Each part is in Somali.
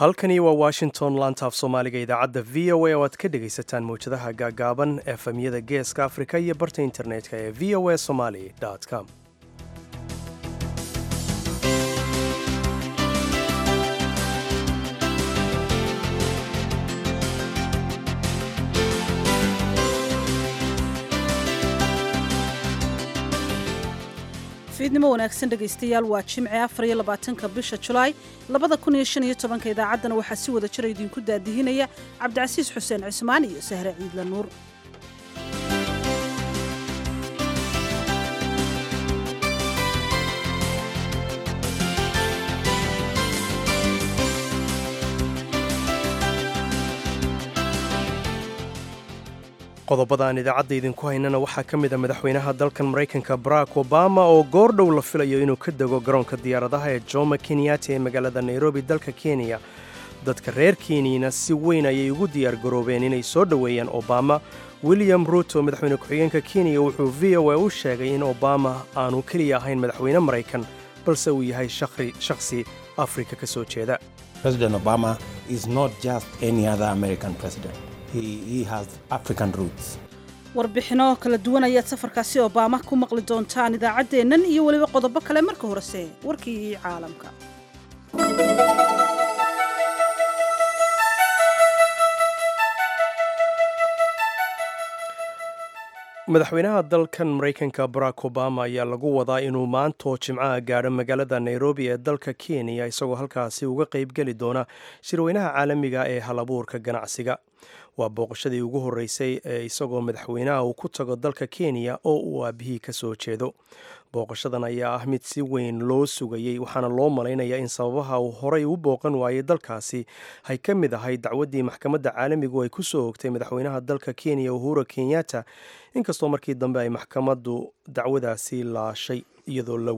halkani waa washington lantaaf soomaaliga idaacadda v o a oo aad ka dhegaysataan mawjadaha gaagaaban efemyada geeska afrika iyo barta internetka ee v o a somali com fiidnimo wanaagsan dhegaystayaal waa jimce afar iyo labaatanka bisha julaay labada kun iyo shan iyo tobanka idaacaddana waxaa si wada jira idinku daadihinaya cabdicasiis xuseen cismaan iyo sahre ciidla nuur qodobadaan idaacadda idinku haynana waxaa ka mid a madaxweynaha dalkan maraykanka barack obama oo goordhow la filayo inuu ka dego garoonka diyaaradaha ee joma kenyati ee magaalada nairobi dalka kenya dadka reer kenyana si weyn ayay ugu diyaar garoobeen inay soo dhoweeyaan obama william ruto madaxweyne ku-xigeenka kenya wuxuu v o a u sheegay in obama aanu keliya ahayn madaxweyne maraykan balse uu yahay shakhsi afrika ka soo jeeda warbixino kala duwan ayaad safarkaasi obaama ku maqli doontaan idaacaddeennan iyo weliba qodobo kale marka horese warkii caalamka madaxweynaha dalkan maraykanka barack obama ayaa lagu wadaa inuu maantoo jimcaha gaadho magaalada nairobi ee dalka kenya isagoo halkaasi uga qaybgeli doona shirweynaha caalamiga ee halabuurka ganacsiga waa booqashadii ugu horreysay ee isagoo madaxweynaha uu ku tago dalka kenya oo uu aabihii ka soo jeedo booqashadan ayaa ah mid si weyn loo sugayey waxaana loo malaynayaa in sababaha uu horay u booqan waayey dalkaasi ay ka mid ahay dacwaddii maxkamadda caalamigu ay ku soo ogtay madaxweynaha dalka kenya uhura kenyatta inkastoo markii dambe ay maxkamaddu dacwadaasi laashay iyadoo la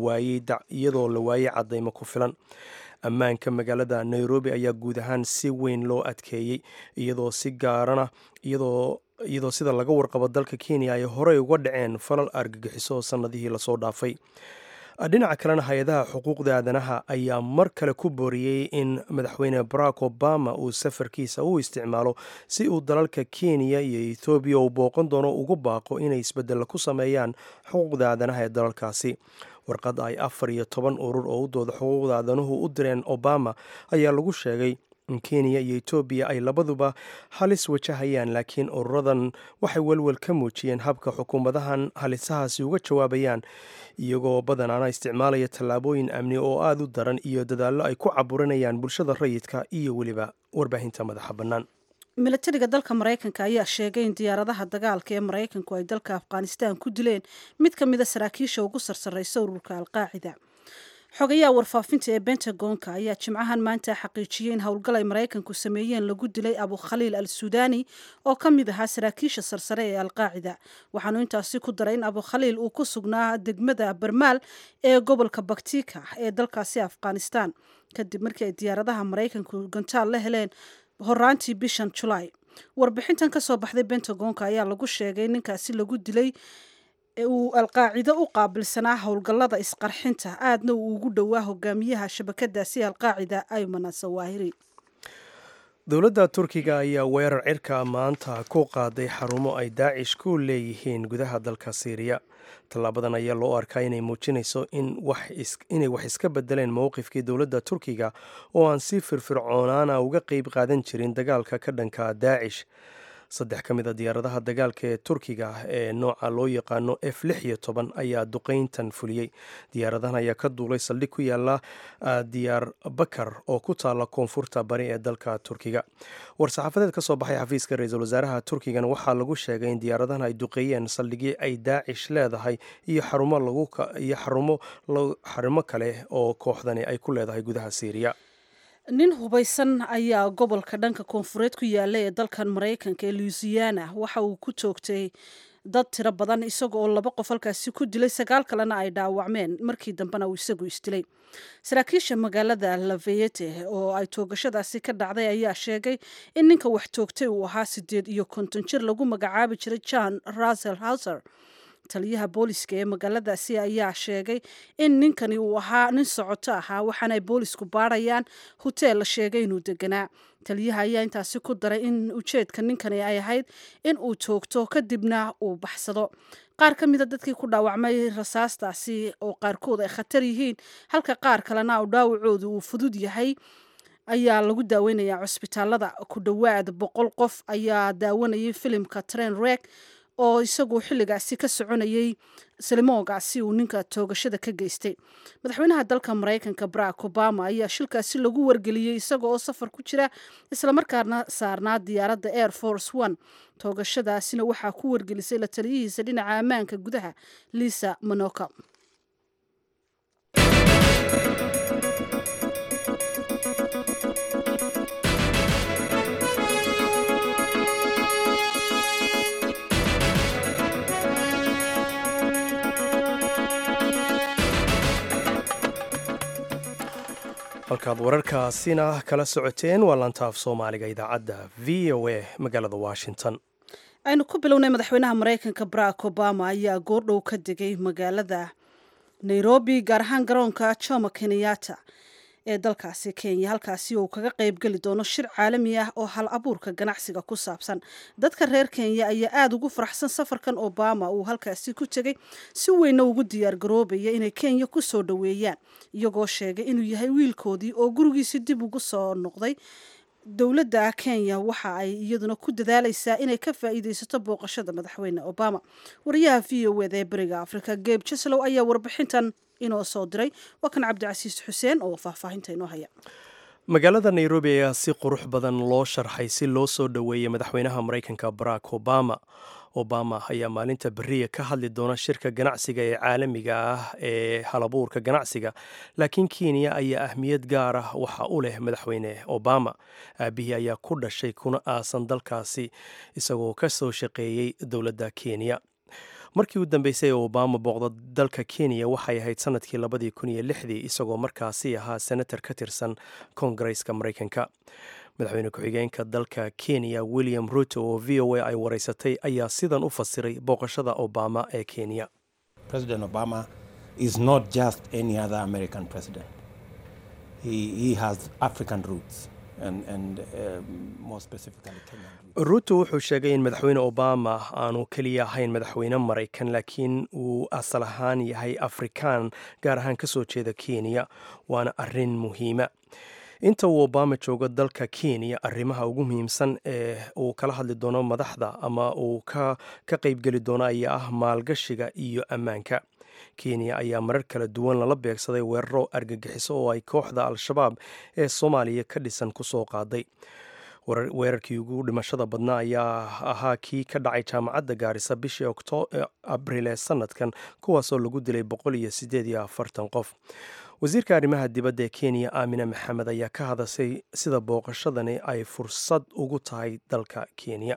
waayey caddaymo ku filan ammaanka magaalada nairobi ayaa guud ahaan si weyn loo adkeeyey iyadoo si gaarana iyadoo iyadoo sida laga warqabo dalka kenya ay horey uga dhaceen falal argagixiso sannadihii lasoo dhaafay dhinaca kalena hay-adaha xuquuqda aadanaha ayaa mar kale ku booriyey in madaxweyne barack obama uu safarkiisa u isticmaalo si uu dalalka kenya iyo ethoobiya uu booqan doono ugu baaqo inay isbeddel ku sameeyaan xuquuqda aadanaha ee dalalkaasi warqad ay afar iyo toban urur oo u dooda xuquuqda aadanuhu u direen obama ayaa lagu sheegay in kenya iyo etoobiya ay labaduba halis wajahayaan laakiin ururadan waxay welwel ka muujiyeen habka xukuumadahan halisahaasi uga jawaabayaan iyagoo badanaana isticmaalaya tallaabooyin amni oo aada u daran iyo dadaallo ay ku caburinayaan bulshada rayidka iyo weliba warbaahinta madaxa bannaan milatariga dalka maraykanka ayaa sheegay in diyaaradaha dagaalka ee maraykanku ay dalka afghanistan ku dileen mid ka mida saraakiisha ugu sarsarraysa ururka alqaacida xogayaha warfaafinta ee bentagonka ayaa jimcahan maanta xaqiijiyey in howlgal ay maraykanku sameeyeen lagu dilay abu khaliil al suudani oo ka mid ahaa saraakiisha sarsare ee alqaacida waxaanu intaasi ku daray in abu khaliil uu ku sugnaa degmada barmaal ee gobolka baktika ee dalkaasi afghanistan kadib markii ay diyaaradaha maraykanku gantaal la heleen horaantii bishan julaay warbixintan ka soo baxday bentagonka ayaa lagu sheegay ninkaasi lagu dilay uu alqaacido u qaabilsanaa howlgallada isqarxinta aadna uu ugu dhowaa hogaamiyaha shabakadaasi alqaacida ayman asawaahiri dowladda turkiga ayaa weerar cirka maanta ku qaaday xarumo ay daacish ku leeyihiin gudaha dalka siiriya tallaabadan ayaa loo arkaa inay muujinayso inay wax iska bedeleen mowqifkii dowladda turkiga oo aan si firfircoonaana uga qeyb qaadan jirin dagaalka ka dhanka daacish saddex ka mid a diyaaradaha dagaalka ee turkiga ee nooca loo yaqaano f lix iyo toban ayaa duqeyntan fuliyey diyaaradahan ayaa ka duulay saldhig ku yaala diyaar bakar oo ku taala koonfurta bari ee dalka turkiga war-saxaafadeed ka soo baxay xafiiska ra-iisul wasaaraha turkigana waxaa lagu sheegay in diyaaradahan ay duqeeyeen saldhigii ay daacish leedahay iyo xarumo iyo xarumo kale oo kooxdani ay ku leedahay gudaha siiriya nin hubaysan ayaa gobolka dhanka koonfureed ku yaala ee dalkan maraykanka ee louisiana waxa uu ku joogtay dad tiro badan isaga oo laba qof halkaasi ku dilay sagaal kalena ay dhaawacmeen markii dambena uu isagu isdilay saraakiisha magaalada laveyete oo ay toogashadaasi ka dhacday ayaa sheegay in ninka wax toogtay uu ahaa sideed iyo konton jir lagu magacaabi jiray john russell houser taliyaha booliska ee magaaladaasi ayaa sheegay in ninkani uu ahaa nin socoto ahaa waxaana ay boolisku baarayaan hoteel la sheegay inuu deganaa taliyaha ayaa intaasi ku daray in ujeedka ninkani ay ahayd in uu toogto kadibna uu baxsado qaar ka mida dadkii ku dhaawacmay rasaastaasi oo qaarkood ay khatar yihiin halka qaar kalena u dhaawacoodu uu fudud yahay ayaa lagu daaweynayaa cusbitaalada ku dhowaad boqol qof ayaa daawanayay filimka train rek oo isagu xilligaasi ka soconayay salimoogaasi uu ninka toogashada ka geystay madaxweynaha dalka maraykanka barack obama ayaa shilkaasi lagu wargeliyey isaga oo safar ku jira islamarkaana saarnaa diyaaradda air force one toogashadaasina waxaa ku wargelisay la taliyihiisa dhinaca ammaanka gudaha lisa manoka halkaad wararkaasina kala socoteen waa lantaaf soomaaliga idaacadda v o a magaalada washington aynu ku bilownay madaxweynaha maraykanka barack obama ayaa goordhow ka degay magaalada nairobi gaar ahaan garoonka jomo kenyatta ee dalkaasi kenya halkaasi uu kaga qayb geli doono shir caalami ah oo hal abuurka ganacsiga ku saabsan dadka reer kenya ayaa aada ugu faraxsan safarkan obama uu halkaasi ku tegey si weynna ugu diyaar garoobaya inay kenya ku soo dhoweeyaan iyagoo sheegay inuu yahay wiilkoodii oo gurigiisi dib ugu soo noqday dowladda kenya waxa ay iyaduna ku dadaalaysaa inay ka faa'iidaysato booqashada madaxweyne obama wariyaha v o eda ee beriga africa geb jeslow ayaa warbixintan inoo soo diray waa kan cabdicasiis xuseen oo faahfaahinta inoo haya magaalada nairobi ayaa si qurux badan loo sharxay si loo soo dhoweeyay madaxweynaha maraykanka barack obama obama ayaa maalinta beriya ka hadli doona shirka ganacsiga ee caalamiga ah ee halabuurka ganacsiga laakiin kenya ayaa ahmiyad gaar ah waxa u leh madaxweyne obama aabihii ayaa ku dhashay kuna aasan dalkaasi isagoo ka soo shaqeeyey dowladda kenya markii u dambeysay ee obama booqda dalka kenya waxay ahayd sanadkii labadii kun iyo lixdii isagoo markaasi ahaa senator ka tirsan koongareeska maraykanka madaxweyne ku-xigeenka dalka kenya william ruto oo v o a ay wareysatay ayaa sidan u fasiray booqashada obama ee kenya president obama is not just any other american president he, he has african roots and, and um, more specifically kenyan roots ruto wuxuu sheegay in madaxweyne obama aanu keliya ahayn madaxweyne maraykan laakiin uu asal ahaan yahay afrikaan gaar ahaan ka soo jeeda kenya waana arin muhiima inta uu obama joogo dalka kenya arrimaha ugu muhiimsan ee uu kala hadli doono madaxda ama uu ka qaybgeli doono ayaa ah maalgashiga iyo ammaanka kenya ayaa marar kala duwan lala beegsaday weeraro argagixiso oo ay kooxda al-shabaab ee soomaaliya ka dhisan ku soo qaaday weerarkii ugu dhimashada badnaa ayaa ahaa kii ka dhacay jaamacadda gaarisa bishii abriil ee sanadkan kuwaasoo lagu dilay boqol iyo sideed iyo afartan qof wasiirka arrimaha dibadda ee kenya aamina maxamed ayaa ka hadashay sida booqashadani ay fursad ugu tahay dalka kenya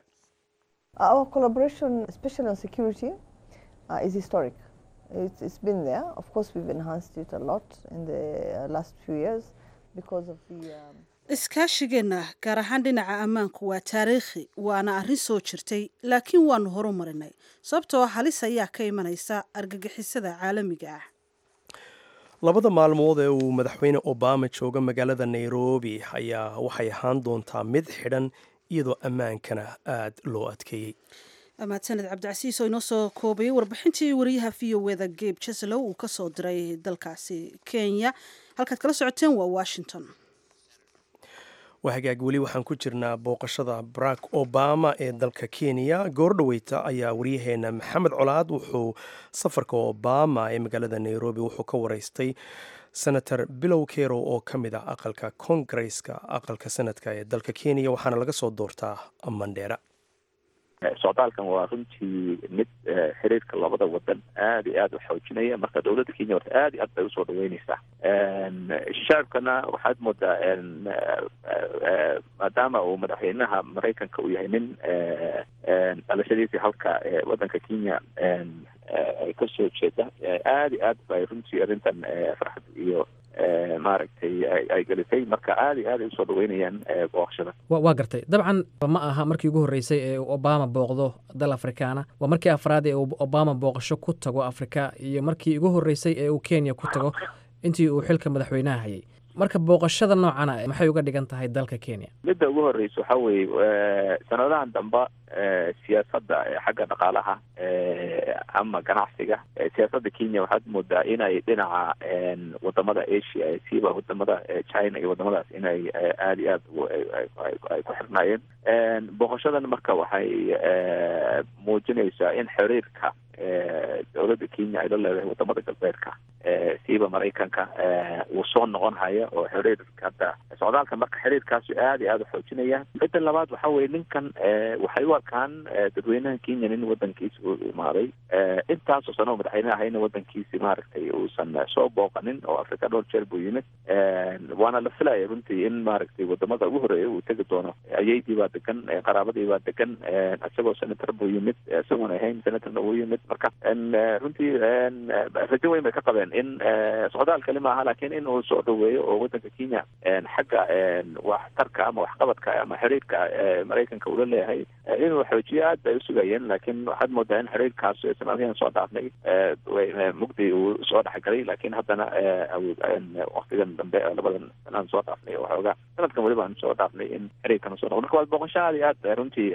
iskaashigeenna gaar ahaan dhinaca ammaanku waa taariikhi waana arrin soo jirtay laakiin waanu horu marinay sababtoo halis ayaa ka imanaysa argagixisada caalamiga ah labada maalmood ee uu madaxweyne obama jooga magaalada nairobi ayaa waxay ahaan doontaa mid xidhan iyadoo ammaankana aad loo adkeeyey mahadsaned cabdicasiis oo inoo soo koobayay warbixintii wariyaha v o eda geb jeslow uu ka soo diray dalkaasi kenya halkaad kala socoteen waa washington waa hagaag weli waxaan ku jirnaa booqashada barack obama ee dalka kenya goordhoweyta ayaa waryaheena maxamed colaad wuxuu safarka obama ee magaalada nairobi wuxuu ka wareystay senator bilow kero oo ka mid ah aqalka koongareeska aqalka sanadka ee dalka kenya waxaana laga soo doortaa mandheera socdaalkan waa runtii mid xiriirka labada wadan aada iyo aada u xoojinaya marka dowladda kenya horta aada iyo aad bay usoo dhaweyneysaa shacabkana waxaad moodaa maadaama uu madaxweynaha maraykanka uu yahay nin dhalashadiisii halka wadanka kenya ay kasoo jeeda aada iyo aad bay runtii arrintan farxad iyo maaragtay ay gelisay marka aada iyo aad ay usoo dhaweynayaan booqashada waa gartay dabcan ma aha markii ugu horreysay ee uu obama booqdo dal afrikaana waa markii afraad ee uu obama booqasho ku tago afrika iyo markii ugu horreysay ee uu kenya ku tago intii uu xilka madaxweynaha hayay marka booqashada noocana maxay uga dhigan tahay dalka kenya midda ugu horreysa waxaa weeye sanadahan damba siyaasadda xagga dhaqaalaha ama ganacsiga siyaasadda kenya waxaad moodaa inay dhinaca wadamada asia siiba wadamada china iyo wadamadaas inay aada iyo aad ay ku xirnaayeen booqashadan marka waxay muujinaysaa in xiriirka dowladda kenya ay la leedahay wadamada galbeedka siiba maraykanka uu soo noqon haya oo xiriirka hadda socdaalka marka xiriirkaasu aada iyo aada u xoojinaya midda labaad waxa weye ninkan waxay u arkaan dadweynaha kenya nin wadankiisa u imaaday intaasoo sano oo madaxweyne ahayna wadankiisi maaragtay uusan soo booqanin oo afrika dhowr jeer buu yimid waana la filaya runtii in maaragtay wadamada ugu horeeya uu tegi doono ayaydii baa degan qaraabadii baa degan isagoo senator buu yimid isagoon ahayn senatorna uu yimid marka runtii rajo weyn bay ka qabeen in socdaal kali maaha laakiin in uu soo dhaweeyo oo wadanka kenya xagga waxtarka ama waxqabadka ama xiriirka maraykanka ula leeyahay inuu xoojiyo aad bay usugayeen laakiin waxaad moodaa in xiriirkaas sanadihii soo dhaafnay mugdi uu soo dhexgalay laakiin haddana waktigan dambe labadan sanaan soo dhaafnay waxoogaa sanadkan weliba aan soo dhaafnay in xiriirkan usoo noqo marka waa booqasho aad iyo aad runtii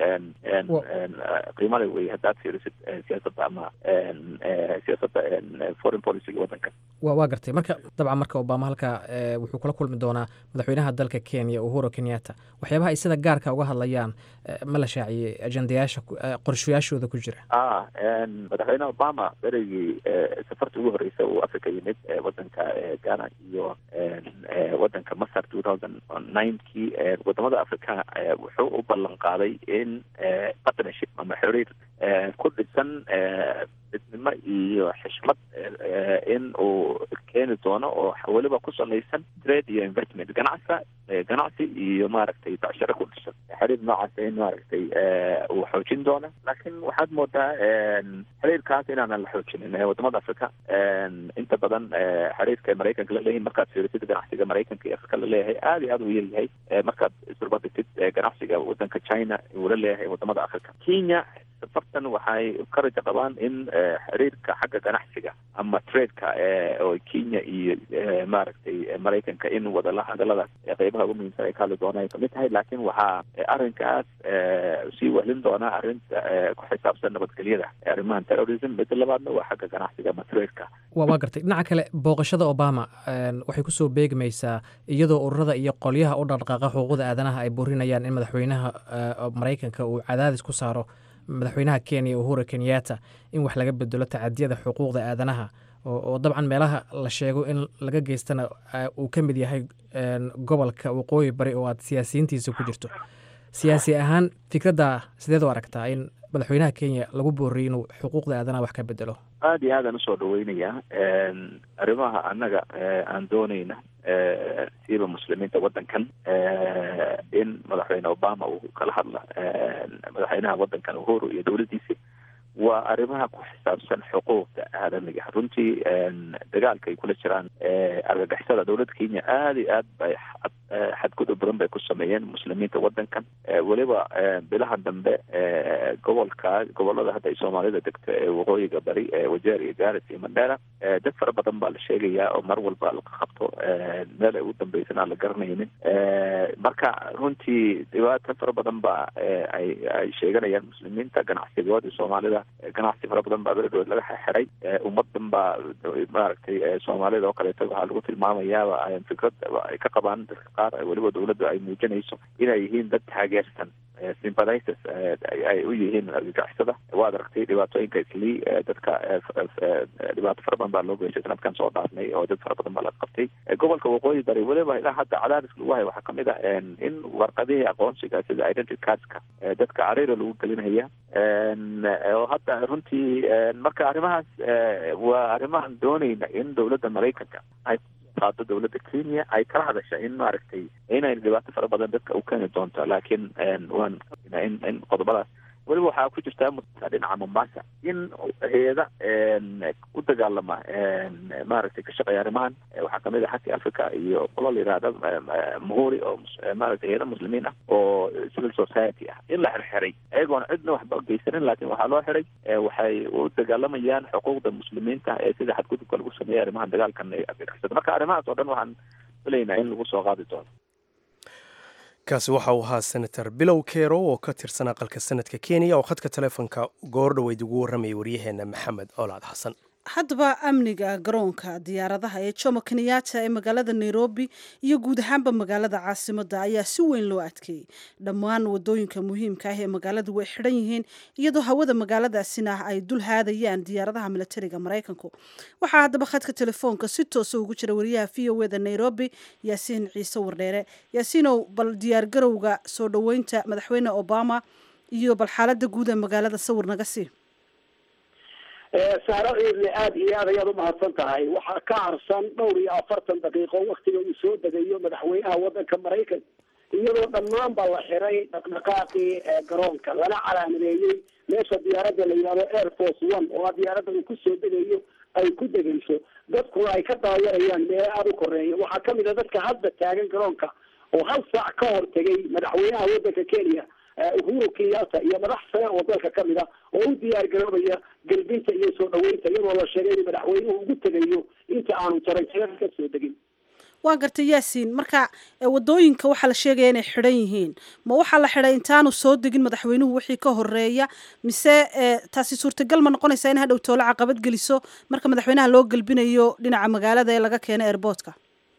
qiimale wey haddaad fiirisid siyaasadda ama siyaasadda foreign policyga wadanka wa waa gartay marka dabcan marka obama halka wuxuu kula kulmi doonaa madaxweynaha dalka kenya uhuru kenyatta waxyaabaha ay sida gaarka uga hadlayaan ma la shaaciyey ajendayaasha qorshayaashooda ku jira a madaxweyne obama berigii safarta ugu horeysa uu africa yimid wadanka ghana iyo wadanka masar two thousand ninekii wadamada africa wuxuu u ballan qaaday in partnership ama xiriir ku dhisan midnimo iyo xishmad in uu keeni doono oo weliba ku salaysan trade iyo investment ganacsa ganacsi iyo maaragtay becsharo ku dhisan xiriir noocaas in maaragtay uu xoojin doono laakiin waxaad moodaa xiriirkaas inaanan la xoojinin wadamada africa inta badan xiriirka maraykanka la leeyahay markaad fiirisid ganacsiga maraykanka iyo afrika la leeyahay aada iyo aada u yaryahay markaad isbarbardhigtid ganacsiga wadanka china uu la leeyahay wadamada africa kenya safartan waxay ka rajo qabaan in xiriirka xagga ganacsiga ama tradeka oo kenya iyo maaragtay maraykanka in wadala hadaladaas qeybaha ugu muhiimsan ay ka hadli doonaan ay kamid tahay laakiin waxaa arrinkaas sii wehlin doonaa arrinta ku xisaabsan nabadgelyada arrimahan terrorism midda labaadna waa xagga ganacsiga ama tradeka wa waa gartay dhinaca kale booqashada obama waxay kusoo beegmaysaa iyadoo ururada iyo qolyaha u dhaqdhaqaaqa xuquuqda aadanaha ay burinayaan in madaxweynaha maraykanka uu cadaadis ku saaro madaxweynaha kenya uhuru kenyatta in wax laga bedelo tacadiyada xuquuqda aadanaha oo dabcan meelaha la sheego in laga geystana uu ka mid yahay gobolka waqooyi bari oo aad siyaasiyiintiisa ku jirto siyaasi ahaan fikradda sideed u aragtaa in madaxweynaha kenya lagu booriyay inuu xuquuqda aadanaha wax ka bedelo aada iyo aadaan usoo dhaweynayaa arrimaha annaga aan doonayna siiba muslimiinta wadankan in madaxweyne obama uu kala hadla madaxweynaha wadankan uhuru iyo dowladdiisi waa arrimaha ku xisaabsan xuquuqda aadamiga runtii dagaalka ay kula jiraan argagixisada dowladda kenya aada iyo aad bay xadgudub badan bay ku sameeyeen muslimiinta wadankan weliba bilaha dambe gobolka gobolada hadda ay soomaalida degto ee waqooyiga bari wajeer iyo garis iyo mandera dad fara badan baa la sheegayaa oo mar walba la qabto meel ay ugu dambeysana aan la garanaynin marka runtii dhibaato fara badan ba ay ay sheeganayaan muslimiinta ganacsigoodii soomaalida ganacsi fara badan baa beledhood laga xiray ummadan baa maaragtay soomaalida oo kaleeto waxaa lagu tilmaamayaaba fikrad ay ka qabaan dadka qaar weliba dowladda ay muujinayso inay yihiin dad taageersan sympathizers ay u yihiin argagixisada waad aragtay dhibaatooyinka islii dadka dhibaato fara badan baa loo geystay sanadkan soo dhaafnay oo dad fara badan baa la qabtay gobolka waqooyi bari weliba ilaa hadda cadaadis lagu hayo waxaa kamid ah in warqadihii aqoonsiga sida identity cardska dadka cariira lagu gelinaya oo hadda runtii marka arrimahaas waa arrimahan doonayna in dowladda maraykanka ay qaado dowladda kenya ay kala hadasha in maaragtay inay dhibaato fara badan dadka u keeni doonto laakiin waan in in qodobadaas weliba waxaa ku jirtaa dhinaca mombasa in hay-ada u dagaalama maaragtay ka shaqeeya arrimahan waxaa kamid ah xagka africa iyo qolo la yihahda muhuri oo maaragtay hay-ada muslimiin ah oo civil society ah in la xirxiray ayagoona cidna waxba geysanin laakiin waxaa loo xiray waxay u dagaalamayaan xuquuqda muslimiinta ee sida xadgudubka lagu sameeyay arrimahan dagaalkan argagixisada marka arrimahaas oo dhan waxaan filaynaa in lagu soo qaadi doono kaasi waxa uu ahaa senator bilow kero oo ka tirsan aqalka sanadka kenya oo khadka taleefonka goor dhoweyd ugu warramayay waryaheena maxamed olaad xasan haddaba amniga garoonka diyaaradaha ee jomo kenyatta ee magaalada nairobi iyo guud ahaanba magaalada caasimadda ayaa si weyn loo adkeeyey dhammaan wadooyinka muhiimka ah ee magaaladu way xidhan yihiin iyadoo hawada magaaladaasina ay dul haadayaan diyaaradaha milatariga maraykanku waxaa haddaba khadka telefoonka si toosa ugu jira wariyaha v o eda nairobi yaasiin ciise wardheere yaasiinow bal diyaargarowga soo dhoweynta madaxweyne obama iyo bal xaalada guud ee magaalada sawir naga sii saaro ciidle aada iyo aad ayaad umahadsan tahay waxaa ka harsan dhowr iyo afartan daqiiqo waktiga uu soo degayo madaxweynaha wadanka maraykanka iyadoo dhammaan ba la xiray dhaqdhaqaaqii garoonka lana calaamadeeyey meesha diyaaradda la yihahdo air force one oo a diyaaradda uu kusoo degayo ay ku degayso dadkuna ay ka dabayarayaan meelo aada u koreeya waxaa kamid a dadka hadda taagan garoonka oo hal saac ka hor tegay madaxweynaha wadanka kenya uhuru kenyatta iyo madax sare oo dalka kamid a oo u diyaar garoobaya gelbinta iyo soo dhaweynta iyadoo la sheegay in madaxweynuhu ugu tegayo inta aanu jaranjarada ka soo degin waa gartay yaasiin marka wadooyinka waxaa la sheegaya inay xidhan yihiin ma waxaa la xidhay intaanu soo degin madaxweynuhu wixii ka horeeya mise taasi suurtagal ma noqonaysaa in hadhow toole caqabad geliso marka madaxweynaha loo gelbinayo dhinaca magaalada ee laga keeno airboortka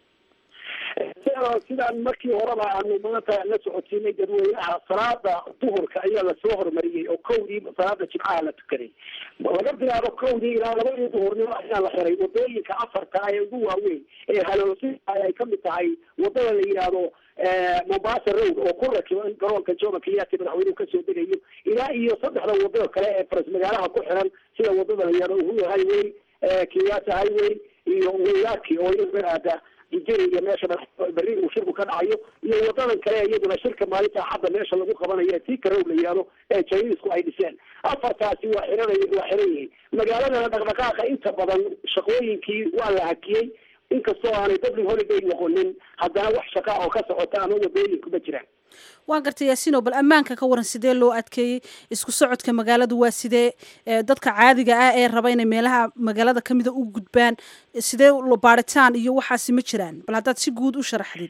sidaan markii horeba aanu maanta la socotiinay dadweynaha salaada duhurka ayaa lasoo horumariyey oo kowdii salaada jimcaha la tukaday laga bilaabo kowdii ilaa labadii duhurnimo ayaa la xiray wadooyinka afarta ee ugu waaweyn ee haloosi ay kamid tahay wadada la yidhaahdo mombasa road oo ku rakiban garoonka jomo kenyatta madaxweynuhu kasoo degayo ilaa iyo saddexda wadada kale ee faras magaalaha ku xiran sida wadada la yihahdo uhuru highway kenyatta highway iyo wayaki oo aada jijiri iyo meesha berri uu shirku ka dhacayo iyo wadadan kale iyaduna shirka maalinta axadda meesha lagu qabanayo tii karow la yihahdo ee jainisku ay dhiseen afartaasi waa xiran waa xiran yihiin magaaladana dhaqdhaqaaqa inta badan shaqooyinkii waa la hakiyey inkastoo aanay public holiday noqonin haddana wax shaqa oo ka socota ama wadooyinku ma jiraan waa gartay yaasiino bal ammaanka ka waran sidee loo adkeeyey isku socodka magaaladu waa sidee dadka caadiga ah ee raba inay meelaha magaalada kamida u gudbaan sidee baaritaan iyo waxaasi ma jiraan bal haddaad si guud u sharaxdid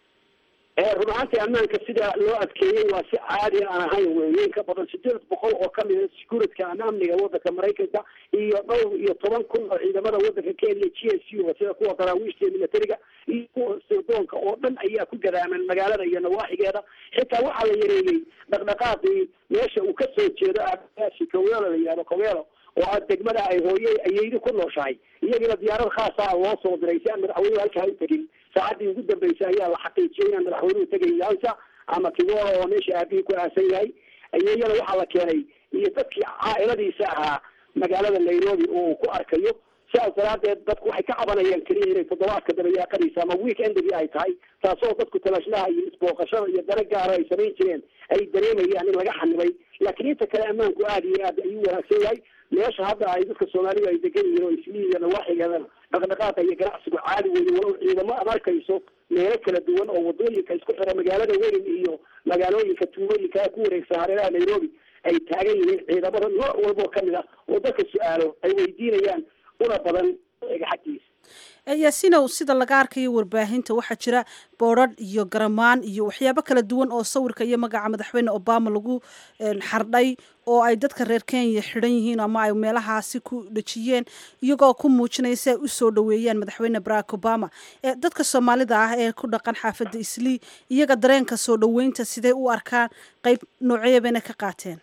run ahaantii ammaanka sida loo adkeeyey waa si caadi aan ahayn weeye in ka badan sideed boqol oo kamid a securityka ama amniga wadanka maraykanka iyo dhowr iyo toban kun oo ciidamada wadanka kenya g s u sida kuwa daraawiishta iyo militariga iyo kuwa sirdoonka oo dhan ayaa ku gadaaman magaalada iyo nawaaxigeeda xitaa waxaa la yareeyey dhaqdhaqaaqii meesha uu kasoo jeedo aasi kowelo la yihahdo kowelo oo a degmada ay hooye ayeydi ku nooshahay iyagiina diyaarad khaasa loo soo diray si aan madaxweynuhu halkaa u tegin saacadii ugu dambeysay ayaa la xaqiijiyay inaan madaxweynuhu tegay yansa ama kigola oo meesha aabihii ku aasan yahay iyana waxaa la keenay iyo dadkii caailadiisa ahaa magaalada nairobi oo uu ku arkayo sidaas daraadeed dadku waxay ka cabanayaan keliya inay toddobaadka dabayaaqadiisa ama week endigi ay tahay taasoo dadku talashlaha iyo isbooqashada iyo dana gaara ay samayn jireen ay dareemayaan in laga xanibay laakiin inta kale ammaanku aada iyo aad ayuu wanaagsan yahay meesha hadda ay dadka soomaalida ay degan yihiin oo isliiya nawaaxigeedana dhaqdhaqaaqa iyo ganacsigu caadi weeye walow ciidamo ad arkayso meelo kala duwan oo wadooyinka isku xira magaalada weyn iyo magaalooyinka tuulooyinka ku wareegsan hareeraha nairobi ay taagan yihiin ciidamada nooc walba oo kamid ah oo dadka su-aalo ay weydiinayaan una badan xaggiisa yaasiinow sida laga arkayo warbaahinta waxaa jira boodrharh iyo garamaan iyo waxyaabo kala duwan oo sawirka iyo magaca madaxweyne obama lagu xardhay oo ay dadka reer kenya xidhan yihiin ama ay meelahaasi ku dhejiyeen iyagoo ku muujinaya si ay u soo dhoweeyaan madaxweyne barack obama dadka soomaalida ah ee ku dhaqan xaafadda islii iyaga dareenka soo dhoweynta sidee u arkaan qeyb noocyo bayna ka qaateen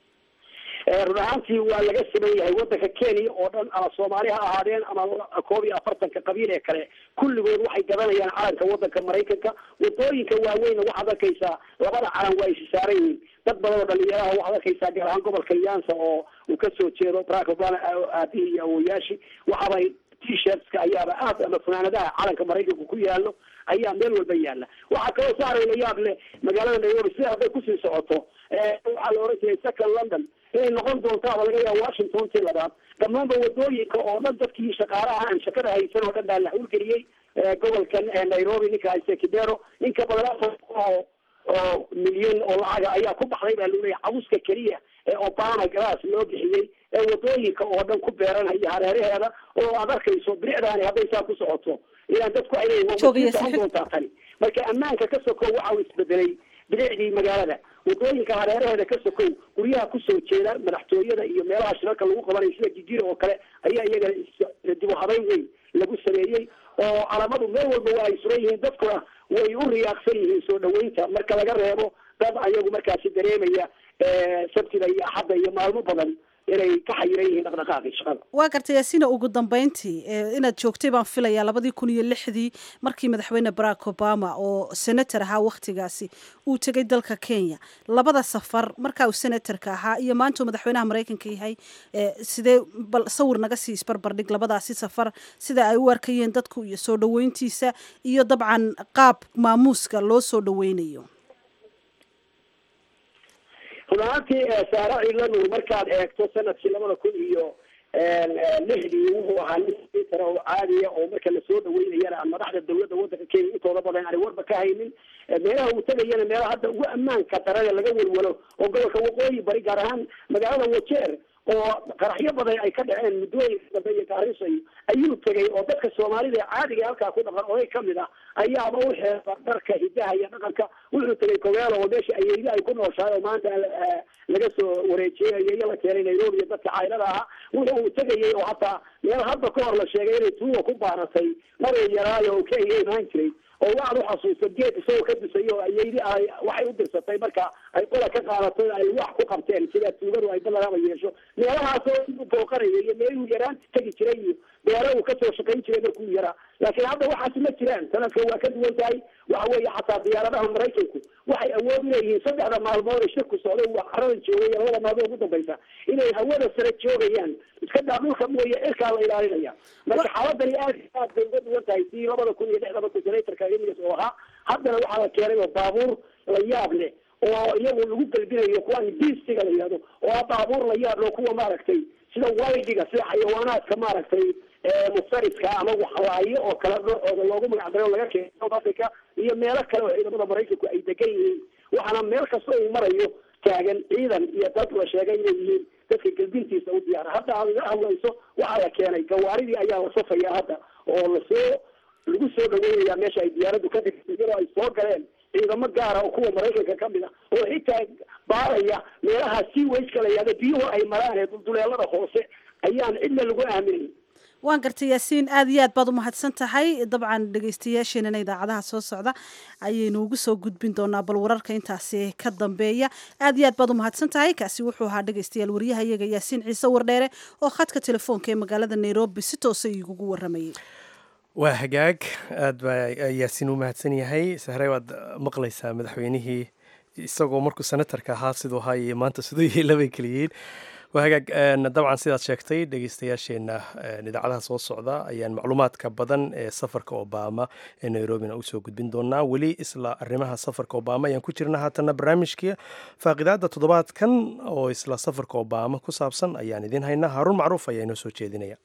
run ahaantii waa laga siman yahay wadanka kenya oo dhan ama soomaali ha ahaadeen ama koob iyo afartanka qabiil ee kale kulligood waxay gadanayaan calanka wadanka maraykanka wadooyinka waaweynna waxaad arkaysaa labada calan waa isi saaran yihiin dad badan oo dhalinyaraha waxaad arkaysaa gaar ahaan gobolka yansa oo uu kasoo jeedo barack obama aabihii iyo awoyaashii waxaabay t-shirtska ayaaba aad ama funaanadaha calanka maraykanka ku yaalo ayaa meel walba yaala waxaa kaloo saaray la yaab leh magaalada nairobi sida hadday kusii socoto waxaa la oran jiray second london inay noqon doontaaba laga yaaba washington tii labaad dhammaanba wadooyinka oo dhan dadkii shaqaalaha aan shaqada haysan oo dhan baa la hawlgeliyey gobolkan nairobi ninka hayse kibero in ka badan afar oo oo milyan oo lacaga ayaa ku baxday baa lagu leeyahay cabuska keliya ee obama glass loo bixiyey ee wadooyinka oo dhan ku beeranaya hareeraheeda oo aad arkayso bilicdaani hadday saa ku socoto ilaan dadku ay leeyihin socon doontaa tani marka ammaanka ka sokow waxa uu isbedelay bilicdii magaalada wadooyinka hareeraheeda ka sokow guryaha kusoo jeeda madaxtooyada iyo meelaha shirarka lagu qabanayo sida jijira oo kale ayaa iyagana dib u habeyn weyn lagu sameeyey oo calamadu meel walba waa ay suran yihiin dadkuna way u riyaaqsan yihiin soo dhaweynta marka laga reebo dad ayagu markaasi dareemaya sabtida iyo axadda iyo maalmo badan inay ka xayiran yihiin dhaqdhaqaaqii shaqada waa gartay yaasina ugu dambeyntii inaad joogtay baan filayaa labadii kun iyo lixdii markii madaxweyne barack obama oo senator ahaa wakhtigaasi uu tegay dalka kenya labada safar markaa uu senatorka ahaa iyo maanta uu madaxweynaha maraykanka yahay sidee bal sawir naga sii isbarbardhig labadaasi safar sida ay u arkayeen dadku iyo soo dhaweyntiisa iyo dabcan qaab maamuuska loo soo dhaweynayo runaantii saare ciilanuur markaad eegto sanadkii labada kun iyo lixdii wuxuu ahaa nin sitara oo caadiya oo marka lasoo dhaweynayana aan madaxda dawladda wadanka kenya intooda badan aanay warba ka haynin meelaha uu tegayana meelaha hadda ugu ammaanka darane laga welwelo oo gobolka waqooyi bari gaar ahaan magaalada wajeer oo qaraxyo badan ay ka dhaceen muddooyinka dambe iyo gaariso iyo ayuu tegay oo dadka soomaalida ee caadiga halkaa ku dhaqan oday kamid ah ayaaba u xeeba dharka hidaha iyo dhaqanka wuxuu tegay kogeelo oo meesha ayeyda ay ku nooshahay oo maanta laga soo wareejiyey ayeeyo la keenay nairobi iyo dadka caylada ahaa wuxuu tegayay oo hataa meel hadda ka hor la sheegay inay tuuga ku baaratay naray yaraayo oo kenya imaan jiray oo waxaad uxasuusta geed isagoo ka dusay oo ayeydi ay waxay u dirsatay marka ay qola ka qaadatay ay wax ku qabteen sida tuugadu ay badanaba yeesho meelahaasoo u booqanaya iyo meeluu yaraan tegi jiray iyo beero uu kasoo shaqayn jiray markuu yaraa laakiin hadda waxaasi ma jiraan sanadka waa ka duwan tahay waxa weeye xataa diyaaradaha maraykanku waxay awood uleeyihiin saddexda maalmood ee shirku socday waa caradan joogay labada maalmood ugu dambaysa inay hawada sare joogayaan iska daa dhulka mooye cirkaa la ilaalinaya marka xaaladani aad aad bay uga duwan tahay sii labada kun iyo lixda markuu senatorka emigas oo ahaa haddana waxaa la keenay oo baabuur la yaab leh oo iyagu lagu galbinayo kuwaan biistiga la yihahdo oo ah baabuur la yaab leh kuwa maaragtay sida waydiga sida xayawaanaadka maaragtay muftaridka ama waxlaayo oo kale noocooda loogu magacdaro laga keenay south africa iyo meelo kale oo ciidamada maraykanku ay degan yihiin waxaana meel kasta uu marayo taagan ciidan iyo dad la sheegay inay yihiin dadka gelbintiisa u diyaara hadda aad iga hadlayso waxaa la keenay gawaaridii ayaa la safaya hadda oo lasoo lagu soo dhaweynaya meesha ay diyaaraddu ka digtay iyadoo ay soo galeen ciidamo gaara oo kuwa maraykanka kamid a oo xitaa baaraya meelaha sea wageka la yihahdo biyuhu ay maraan ee dulduleelada hoose ayaan cidna lagu aaminayn waan gartay yaasiin aad iyo aad baad umahadsan tahay dabcan dhegeystayaasheenana idaacadaha soo socda ayaynu ugu soo gudbin doonaa bal wararka intaasi ka dambeeya aad iyo aad baad umahadsan tahay kaasi wuxuu ahaa dhegeystayaal waryaha iyaga yaasiin ciise wardheere oo khadka telefoonka ee magaalada nairobi si toosa igugu waramayay waa hagaag aad baa yaasiin u mahadsan yahay sahre waad maqlaysaa madaxweynihii isagoo markuu senatarka ahaa siduu ahaa iyo maanta siduu yahay labay keliyiin waa hagaag dabcan sidaad sheegtay dhegeystayaasheenna idaacadaha soo socda ayaan macluumaadka badan ee safarka obama ee nairobina usoo gudbin doonaa weli isla arrimaha safarka obama ayaan ku jirna haatana barnaamijkii faaqidaada toddobaadkan oo isla safarka obama ku saabsan ayaan idiin haynaa haaruun macruuf ayaa inoo soo jeedinaya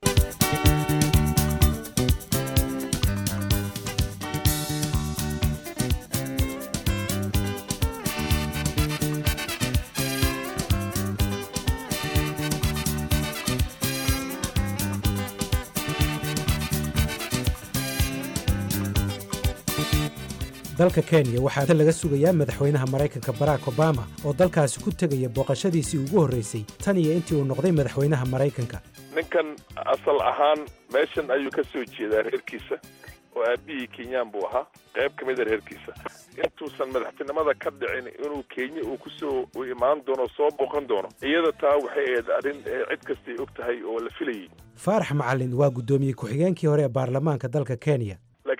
dalka kenya waxaa laga sugayaa madaxweynaha maraykanka barack obama oo dalkaasi ku tegaya booqashadiisii ugu horraysay tan iyo intii uu noqday madaxweynaha maraykanka ninkan asal ahaan meeshan ayuu ka soo jeedaa reerkiisa oo aabihii kenyaan buu ahaa qayb ka mida reerkiisa intuusan madaxtinimada ka dhicin inuu kenya uu kusoo u imaan doono soo booqan doono iyada taa waxay ahayd arrin cid kastay og tahay oo la filayay faarax macalin waa guddoomiye ku-xigeenkii hore ee baarlamaanka dalka kenya laakiin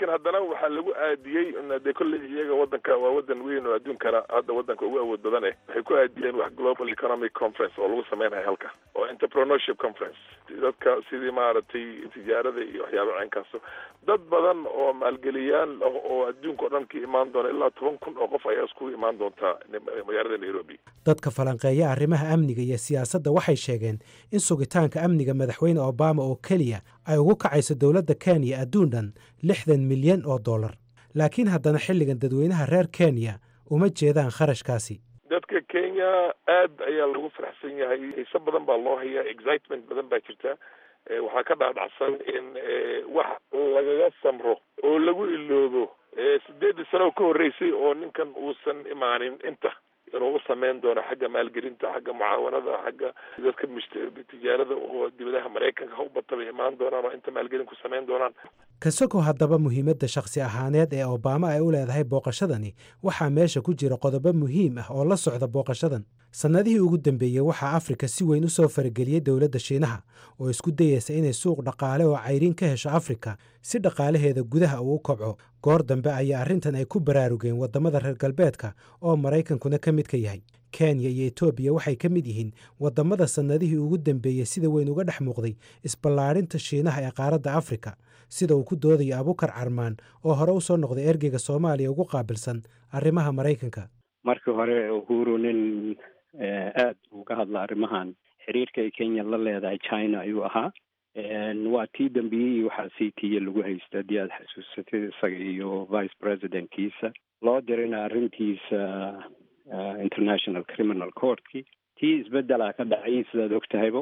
laakiin haddana waxaa lagu aadiyey dee kolley iyaga wadanka waa wadan weyn oo adduunkana hadda wadanka ugu awood badan eh waxay ku aadiyeen wax global economic conference oo lagu sameynaya halka oo entrepreneurship conference dadka sidii maaragtay tijaarada iyo waxyaaba ceenkaaso dad badan oo maalgeliyaal ah oo adduunka o dhan ka imaan doona ilaa toban kun oo qof ayaa iskugu imaan doontaa magaalada nairobi dadka falanqeeya arrimaha amniga iyo siyaasadda waxay sheegeen in sugitaanka amniga madaxweyne obama oo keliya ay ugu kacayso dowladda kenya adduun dhan lixdan milyan oo dollar laakiin haddana xilligan dadweynaha reer kenya uma jeedaan kharashkaasi dadka kenya aad ayaa lagu faraxsan yahay xiise badan baa loo hayaa excitement badan baa jirta waxaa ka dhaadhacsan in wax lagaga samro oo lagu iloobo sideedii sano ka horreysay oo ninkan uusan imaanin inta inuu u sameyn doono xagga maalgelinta xagga mucaawanada xagga dadka tijaarada oo dibadaha maraykanka ha u bata bay imaan doonaan oo inta maalgelin ku sameyn doonaan kasagoo haddaba muhiimadda shakhsi ahaaneed ee obama ay u leedahay booqashadani waxaa meesha ku jira qodobo muhiim ah oo la socda booqashadan sannadihii ugu dambeeyey waxaa afrika si weyn u soo farageliyey dowladda shiinaha oo isku dayeysa inay suuq dhaqaale oo cayriin ka hesho afrika si dhaqaalaheeda gudaha uu u kobco goor dambe ayaa arrintan ay ku baraarugeen waddamada reer galbeedka oo maraykankuna ka mid ka yahay kenya iyo etoobiya waxay ka mid yihiin waddamada sannadihii ugu dambeeyey sida weyn uga dhex muuqday isballaadhinta shiinaha ee qaaradda afrika sida uu ku doodayo abukar carmaan oo hore u soo noqday ergeyga soomaaliya ugu qaabilsan arrimaha maraykanka markii hore uhuru nin aad uga hadla arrimahan xiriirka ay kenya la leedahay china ayuu ahaa waa tii dambiyey waxaa sii tiiya lagu haysta haddii aad xasuusatid isaga iyo vice presidentkiisa loo dirina arrintiisa international criminal courtkii tii isbedelaa ka dhacay sidaad og tahaybo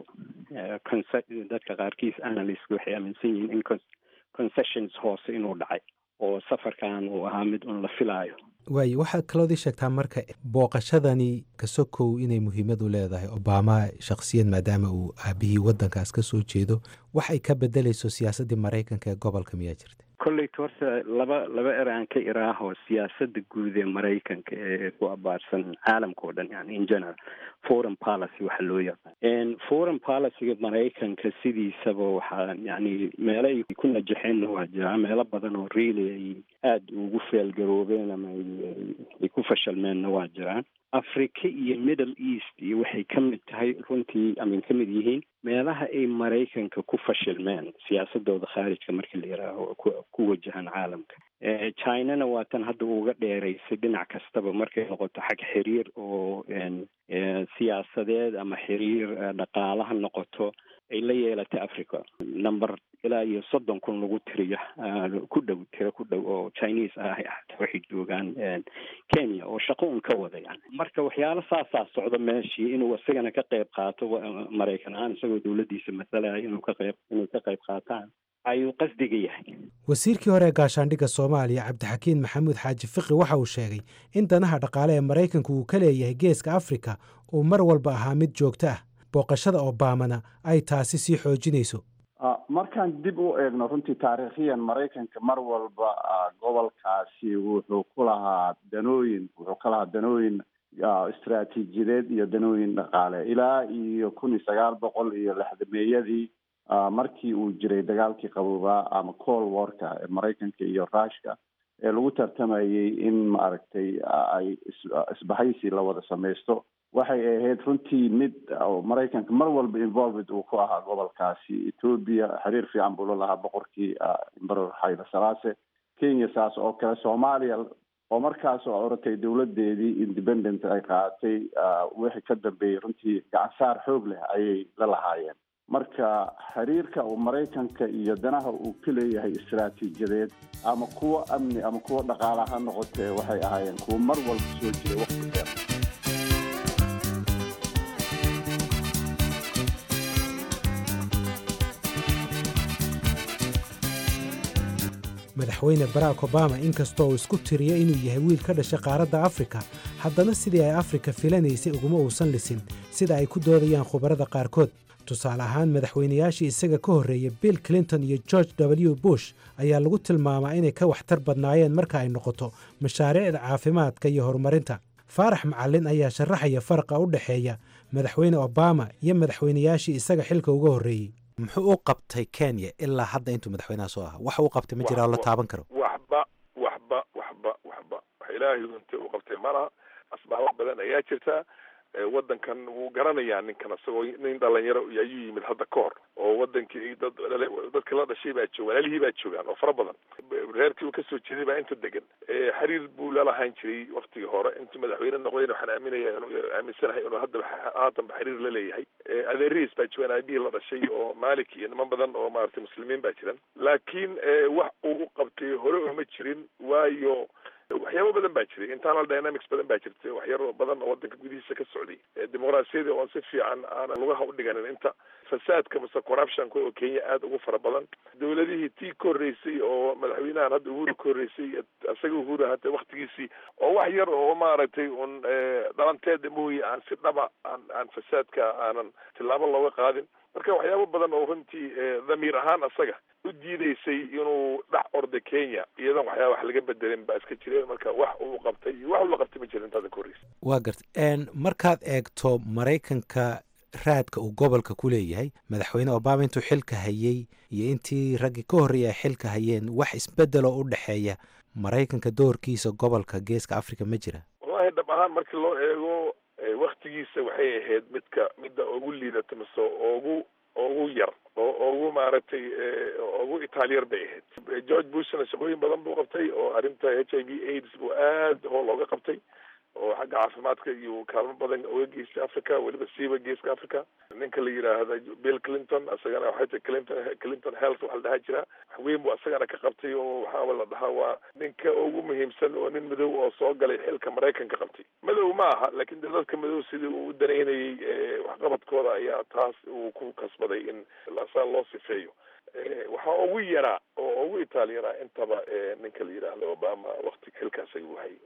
dadka qaarkiis analyst waxay aaminsan yihiin in concessions hoose inuu dhacay oo safarkan uu ahaa mid un la filaayo waayo waxaad kalood ii sheegtaa marka booqashadani kasokow inay muhiimad u leedahay obama shakhsiyad maadaama uu aabihii waddankaas ka soo jeedo wax ay ka bedelayso siyaasaddii maraykanka ee gobolka miyaa jirta kolleyta horta laba laba er aan ka iraaho siyaasadda guud ee maraykanka ee ku abaarsan caalamka oo dhan yani in general foreign policy waxa loo yaqaan foreign policyga maraykanka sidiisaba waxaa yani meelo ay ku najaxeenna waa jiraa meelo badan oo really ay aada ugu feelgaroobeen ama ay ku fashalmeenna waa jiraan africa iyo middle east iyo waxay ka mid tahay runtii amin ka mid yihiin meelaha ay maraykanka ku fashilmeen siyaasadooda khaarijka markii la yihaaho ku wajahan caalamka chinana waa tan hadda uga dheeraysay dhinac kastaba markay noqoto xag xiriir oo siyaasadeed ama xiriir dhaqaala ha noqoto ay la yeelatay africa number ilaa iyo soddon kun lagu tiriyo ku dhow tiro ku dhow oo chinese ah xataa waxay joogaan kenya oo shaqo un ka wada yani marka waxyaalo saasaa socda meeshii inuu isagana ka qayb qaato maraykan ahaan isagoo dowladdiisa masalaya inuu ka qayb inay ka qayb qaataan ayuu qasdiga yahay wasiirkii hore ee gaashaandhigga soomaaliya cabdixakiin maxamuud xaaji fiqi waxa uu sheegay in danaha dhaqaale ee maraykanku uu ka leeyahay geeska afrika uu mar walba ahaa mid joogto ah booqashada obamana ay taasi sii xoojinayso markaan dib u eegno runtii taariikhiyan maraykanka mar walba gobolkaasi wuxuu ku lahaa danooyin wuxuu ka lahaa danooyin istaraatiijiyadeed iyo danooyin dhaqaale ilaa iyo kun iyo sagaal boqol iyo lixdameeyadii markii uu jiray dagaalkii qaboobaa ama col warka ee maraykanka iyo rushka ee lagu tartamayey in maaragtay ay isbahaysi la wada samaysto waxay ahayd runtii mid maraykanka mar walba involved uu ku ahaa gobolkaasi ethoobia xiriir fiican buu la lahaa boqorkii emperor xayla salaase kenya saas oo kale soomaaliya oo markaas oo oratay dowladeedii independent ay qaadatay wixii ka dambeeyey runtii gacansaar xoog leh ayay la lahaayeen marka xiriirka uu maraykanka iyo danaha uu ka leeyahay istaraatiijiyadeed ama kuwa amni ama kuwa dhaqaala ha noqotee waxay ahaayeen kuwa mar walba soo jiray waqti dheer madaxweyne barack obama inkastoo uu isku tiriyo inuu yahay wiil ka dhashay qaaradda afrika haddana sidii ay afrika filanaysay uguma uusan lisin sida ay ku doodayaan khubarada qaarkood tusaale ahaan madaxweynayaashii isaga ka horreeyey bill clinton iyo george w bush ayaa lagu tilmaamaa inay ka waxtar badnaayeen marka ay noqoto mashaariicda caafimaadka iyo horumarinta faarax macallin ayaa sharaxaya faraqa u dhexeeya madaxweyne obama iyo madaxweynayaashii isaga xilka uga horreeyey muxuu u qabtay kenya ilaa hadda intuu madaxweynaha soo ahaa wax uu qabtay ma jiraa oo la taaban karo wax baahi unta u qabtay malaha asbaabo badan ayaa jirta wadankan wuu garanayaa ninkan isagoo nin dhalinyaro ayuu yimid hadda ka hor oo wadankii dad dadka la dhashay baa jooga walaalihii baa joogaan oo fara badan reerkii uu kasoo jeeday baa inta degan xiriir buu lalahaan jiray waktigii hore intuu madaxweyne noqdayna waxaan aaminaya inuu aaminsanahay inuu hadda haatanba xiriir la leeyahay adeerihiis baa joogaan aabihii la dhashay oo malik iyo niman badan oo maaragtay muslimiin baa jiran laakiin wax uu u qabtay hore uma jirin waayo waxyaabo badan baa jiray internal dynamics badan baa jirtay waxyaro badan oo wadanka gudihiisa ka socday dimuqraasiyadii oon si fiican aanan lugaha udhiganin inta fasaadka mase corruptionka oo kenya aada ugu fara badan dowladihii tii ka horreysay oo madaxweynahan hadda uhuru ka horreysay isaga uhuru hata waktigiisii oo wax yar oo maaragtay un dhalanteeda mooye aan si dhaba aan aan fasaadka aanan tillaabo looga qaadin marka waxyaabo badan oo runtii dhamiir ahaan asaga u diideysay inuu dhex orda kenya iyadoon waxyaaba wax laga bedelin baa iska jireen marka wax uu qabtay iyo wax uu la qabtay ma jirin intaada ka horreysa waa garta markaad eegto maraykanka raadka uu gobolka ku leeyahay madaxweyne obama intuu xilka hayey iyo intii raggii ka horreeyay ay xilka hayeen wax isbedeloo u dhexeeya maraykanka doorkiisa gobolka geeska africa ma jira wallahi dhab ahaan markii loo eego waktigiisa waxay ahayd midka midda ugu liidata mise ugu ugu yar oo ugu maaragtay ugu itaaliyar bay ahayd george bushna shaqooyin badan buu qabtay oo arrinta h i v aids buu aada hool ooga qabtay oo xagga caafimaadka iyo kaalmo badan oga geystay africa weliba siiba geeska africa ninka la yidhaahda bill clinton isagana waxay tahay clinton clinton health waxa la dhahaa jira wax weyn buu isagana ka qabtay oo waxaaba la dhahaa waa ninka ugu muhiimsan oo nin madow oo soo galay xilka maraykanka qabtay madow ma aha laakiin de dadka madow sidii uu u danaynayay waxqabadkooda ayaa taas uu ku kasbaday in saa loo sifeeyo waxaa ugu yaraa oo ugu itaalyaraa intaba ninka la yidhaahdo obama wakti xilkaas ayuu hayay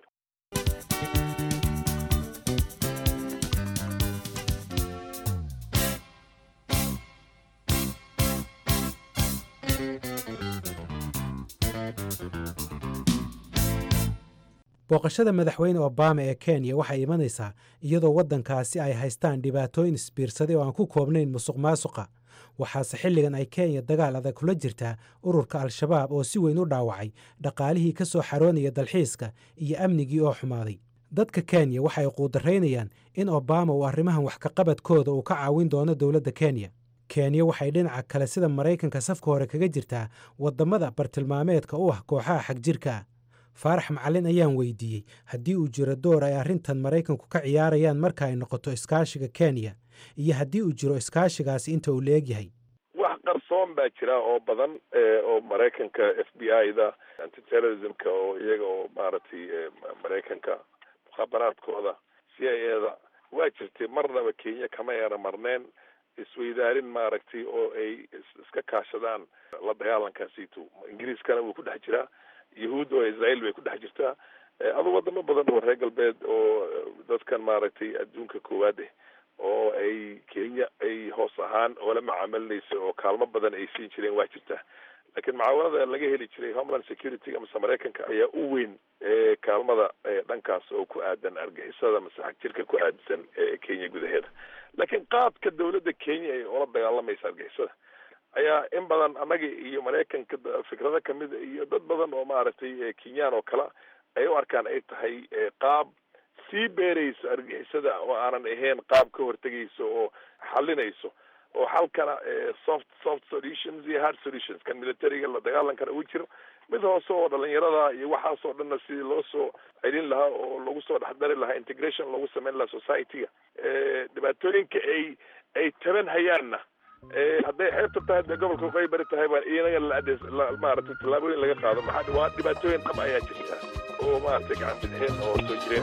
booqashada madaxweyne obama ee kenya waxay imanaysaa iyadoo waddankaasi ay haystaan dhibaatooyin isbiirsaday oo aan ku koobnayn musuq maasuqa waxaase xilligan ay kenya dagaal adag kula jirtaa ururka al-shabaab oo si weyn u dhaawacay dhaqaalihii ka soo xaroonaya dalxiiska iyo amnigii oo xumaaday dadka kenya waxay quudaraynayaan in obama uu arrimahan wax kaqabadkooda uu ka caawin doono dowladda kenya kenya waxay dhinaca kale sida maraykanka safka hore kaga jirtaa waddamada bartilmaameedka u ah kooxaha xagjirka ah faarax macalin ayaan weydiiyey haddii uu jiro door ay arrintan maraykanku ka ciyaarayaan marka ay noqoto iskaashiga kenya iyo haddii uu jiro iskaashigaasi inta uu leegyahay wax qarsoon baa jira oo badan oo maraykanka f b i da antiterrorismka oo iyaga oo maaragtay maraykanka mukhaabaraadkooda c i a da waa jirtay marnaba kenya kama eera marneen isweydaarin maaragtay oo ay iska kaashadaan la dagaalankaasiito ingiriiskana wuu ku dhex jiraa yahuud oo israel bay ku dhex jirtaa adu wadamo badan oo reer galbeed oo dadkan maaragtay adduunka koowaad eh oo ay kenya ay hoos ahaan oola macaamilinaysa oo kaalmo badan ay siin jireen waa jirtaa laakiin mucaawanada laga heli jiray homeland security amase maraykanka ayaa u weyn kaalmada dhankaas oo ku aadan argixisada mase xagjirka ku aadsan kenya gudaheeda laakiin qaadka dawladda kenya ay oola dagaalamaysa argixisada ayaa in badan annaga iyo maraykanka fikrado kamida iyo dad badan oo maaragtay kenyaan oo kale ay u arkaan ay tahay qaab sii beerayso argixisada oo aanan ahayn qaab ka hortegayso oo xalinayso oo xalkana soft soft solutions iyo hard solutions kan militariga la dagaalankana ugu jiro mid hoose oo dhalinyarada iyo waxaas oo dhanna sidii loo soo celin lahaa oo lagu soo dhexdari lahaa integration lagu sameyn lahaa society-ga dhibaatooyinka ay ay taban hayaanna hadday xeebta tahay dee gobolka waqooyi bari tahay baa inaga la maaragtay tallaabooyin laga qaado maxaa waa dhibaatooyin dhab ayaa jirta oo maaragtay gacan bidixeen oo soo jireen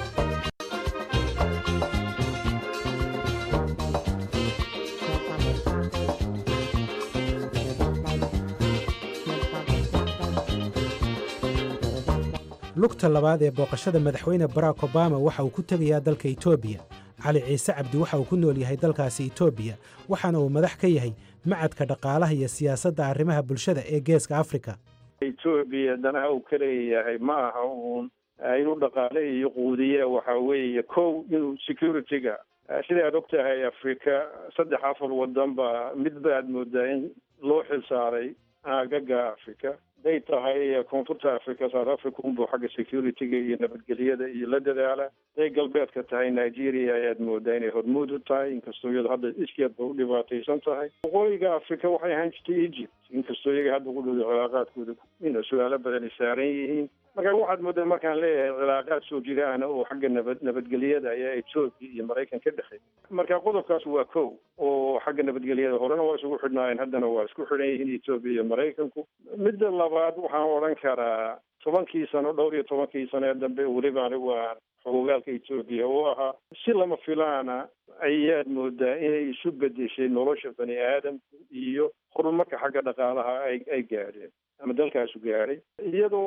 lugta labaad ee booqashada madaxweyne barack obama waxa uu ku tegayaa dalka etoobiya cali ciise cabdi waxa uu ku nool yahay dalkaasi etoobiya waxaana uu madax ka yahay macadka dhaqaalaha iyo siyaasadda arrimaha bulshada ee geeska afrika etoobiya danaha uu ka leeyahay ma aha uun inuu dhaqaale iyo quudiye waxa weeye kow inuu security-ga sidaad og tahay afrika saddex afar wadan ba mid baad moodaa in loo xilsaaray aagaga afrika haday tahay koonfurta africa south africa unbuu xagga security-ga iyo nabadgelyada iyo la dadaala haday galbeedka tahay nigeria ayaad moodaa inay hormuud u tahay inkastoo iyado hadda iskeedba u dhibaataysan tahay waqooyiga africa waxay ahaan jirtay egypt inkastoo iyaga hadda ugu dhowda cilaaqaadkooda in su-aalo badan ay saaran yihiin marka waxaad moodaa markaan leeyahay cilaaqaad soo jiraana oo xagga nabad nabadgelyada ayaa etoobiya iyo maraykan ka dhexeey marka qodobkaas waa kow oo xagga nabadgelyada horena waa isugu xidhnaayeen haddana waa isku xidhan yihiin etoobiya iyo maraykanku midda labaad waxaan odhan karaa tobankii sano dhowr iyo tobankii sano ee dambe weliba anigu aan xogogaalka etoobiya u ahaa si lama filaana ayaad moodaa inay isu bedeshay nolosha bani aadamku iyo horumarka xagga dhaqaalaha ay ay gaadheen ama dalkaasu gaadhay iyadoo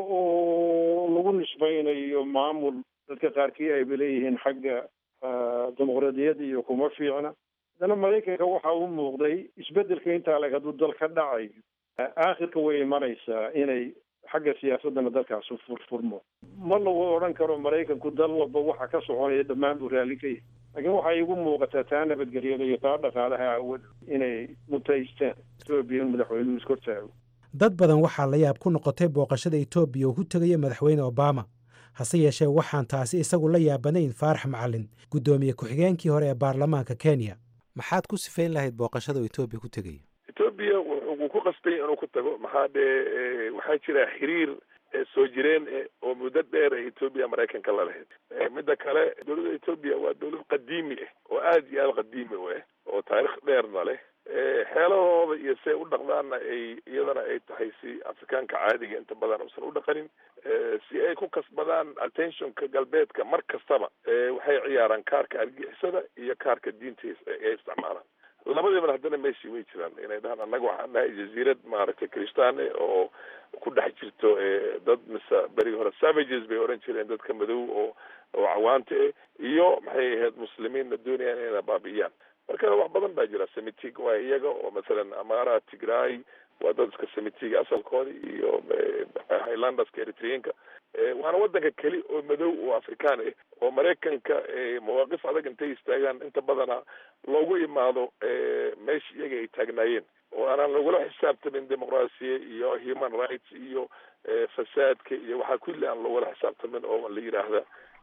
oo lagu nisbaynayo maamul dadka qaarkii ayba leeyihiin xagga dimuqraadiyadda iyo kuma fiicna haddana maraykanka waxa u muuqday isbedelka intaa leg hadduu dal ka dhacayo aakhirka way imanaysaa inay xagga siyaasadana dalkaasu furfurmo ma lagu odhan karo maraykanku dal walba waxa ka soconaya dhammaan buu raalli ka yahay laakiin waxay igu muuqataa taa nabadgelyada iyo taa dhaqaalaha awood inay mutaystaan etoobiya in madaxweynuhu iskortaago dad badan waxaa la yaab ku noqotay booqashada etoobiya oo ku tegaya madaxweyne obama hase yeeshee waxaan taasi isagu la yaabanayn faarax macalin guddoomiye ku-xigeenkii hore ee baarlamaanka kenya maxaad ku sifayn lahayd booqashada oo etoobiya ku tegaya etoobiya wuxuu ku qasbay inuu ku tago maxaa dee waxaa jira xiriir soo jireen oo muddo dheer ee etoobiya maraykanka la lahayd midda kale dowladda etoobiya waa dowlad qadiimi ah oo aada iyo aada qadiimi u ah oo taarikh dheerna leh xeelahooda iyo si ay u dhaqdaanna ay iyadana ay tahay si afrikaanka caadiga inta badan uusan u dhaqanin si ay ku kasbadaan attentionka galbeedka mar kastaba waxay ciyaaraan kaarka argixisada iyo kaarka diinta ay isticmaalaan labadiibana haddana meeshii way jiraan inay dhahaan annaga waxaan nahay jaziirad maaragtay kristaane oo ku dhex jirto dad mise berigi hore savages bay oran jireen dadka madow oo oo cawaanta eh iyo maxay ahayd muslimiinna doonayaan inay baabi'iyaan marka wax badan baa jira semitig waa iyaga oo masalan amara tigray waa dad iska semitiga asalkooda iyo highlanderska eritreanka waana wadanka keli oo madow oo afrikaan ah oo maraykanka mawaaqif adag intay istaagaan inta badana loogu imaado meesha iyaga ay taagnaayeen oo aanan lagula xisaabtamin dimuqraasiya iyo human rights iyo fasaadka iyo waxaa kulli aan lagula xisaabtamin oo la yidhaahda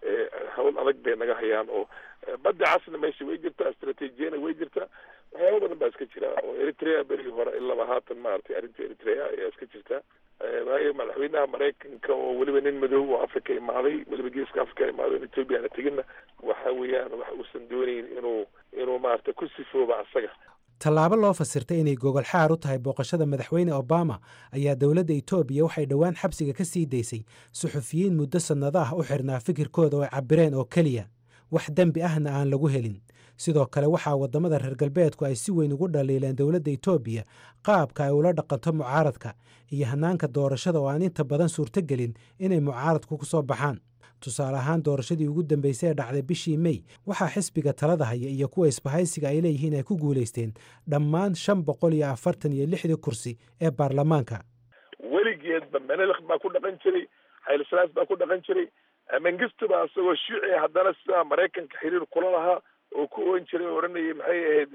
hawl adag bay naga hayaan oo badda casna meesha way jirtaa istraatiijiyana way jirtaa waxyaaba badan baa iska jira oo eritrea berigii hore ilaba haatan maaragtay arrinta eritrea ayaa iska jirta waayo madaxweynaha maraykanka oo weliba nin madow oo africa imaaday weliba geeska africa imaaday in ethoobia ana teginna waxa weeyaan wax uusan doonayn inuu inuu maaragtay ku sifooba asaga tallaabo loo fasirtay inay gogol xaar u tahay booqashada madaxweyne obama ayaa dowladda etoobiya waxay dhowaan xabsiga ka sii daysay suxufiyiin muddo sannado ah u xirnaa fikirkooda oo ay cabireen oo keliya wax dembi ahna aan lagu helin sidoo kale waxaa waddamada reer galbeedku ay si weyn ugu dhaliileen dowladda etoobiya qaabka ay ula dhaqanto mucaaradka iyo hannaanka doorashada oo aan inta badan suurtogelin inay mucaaradku ku soo baxaan tusaale ahaan doorashadii ugu dambeysay ee dhacday bishii mey waxaa xisbiga talada haya iyo kuwa isbahaysiga ay leeyihiin ay ku guulaysteen dhammaan shan boqol iyo afartan iyo lixdii kursi ee baarlamaanka weligeedba menelik baa ku dhaqan jiray xaylisalaas baa ku dhaqan jiray mengistu baa isagoo shuuci haddana sidaa maraykanka xiriir kula lahaa oo ku oon jiray oo odhanayay maxay ahayd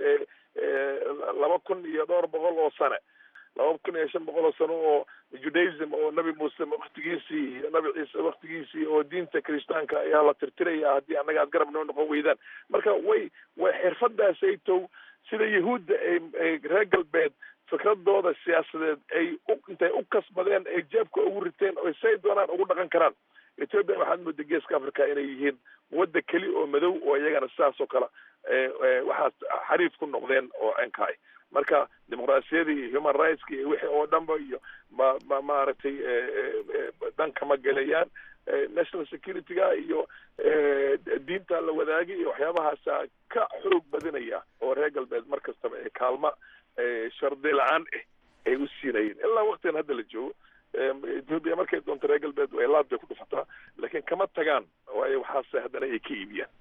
laba kun iyo dhowr boqol oo sane laba kun iyo shan boqol oo sano oo judaism oo nabi muuse waktigiisii iyo nabi ciise waktigiisii oo diinta kiristaanka ayaa la tirtiraya haddii annaga aad garab noo noqon weydaan marka way way xirfadaasaytow sida yahuudda ay reer galbeed fikradooda siyaasadeed ay intay u kasbadeen ay jeebka ugu riteen oo say doonaan ugu dhaqan karaan ethoobia waxaad mooda geeska africa inay yihiin wadda keli oo madow oo iyagana sidaas oo kale waxaas xariif ku noqdeen oo enkaay marka dimuqraasiyadii iyo human rightska iyo wixii oo dhanba iyo ma ma maaragtay dhanka ma gelayaan national security-ga iyo diinta la wadaagay iyo waxyaabahaasa ka xoog badinaya oo reer galbeed mar kastaba ee kaalma shardi la-aan ah ay u siinayeen ilaa waktigan hadda la joogo ethoobia markay doonto reer galbeed way laad bay ku dhufataa laakiin kama tagaan waayo waxaase haddana ay ka iibiyaan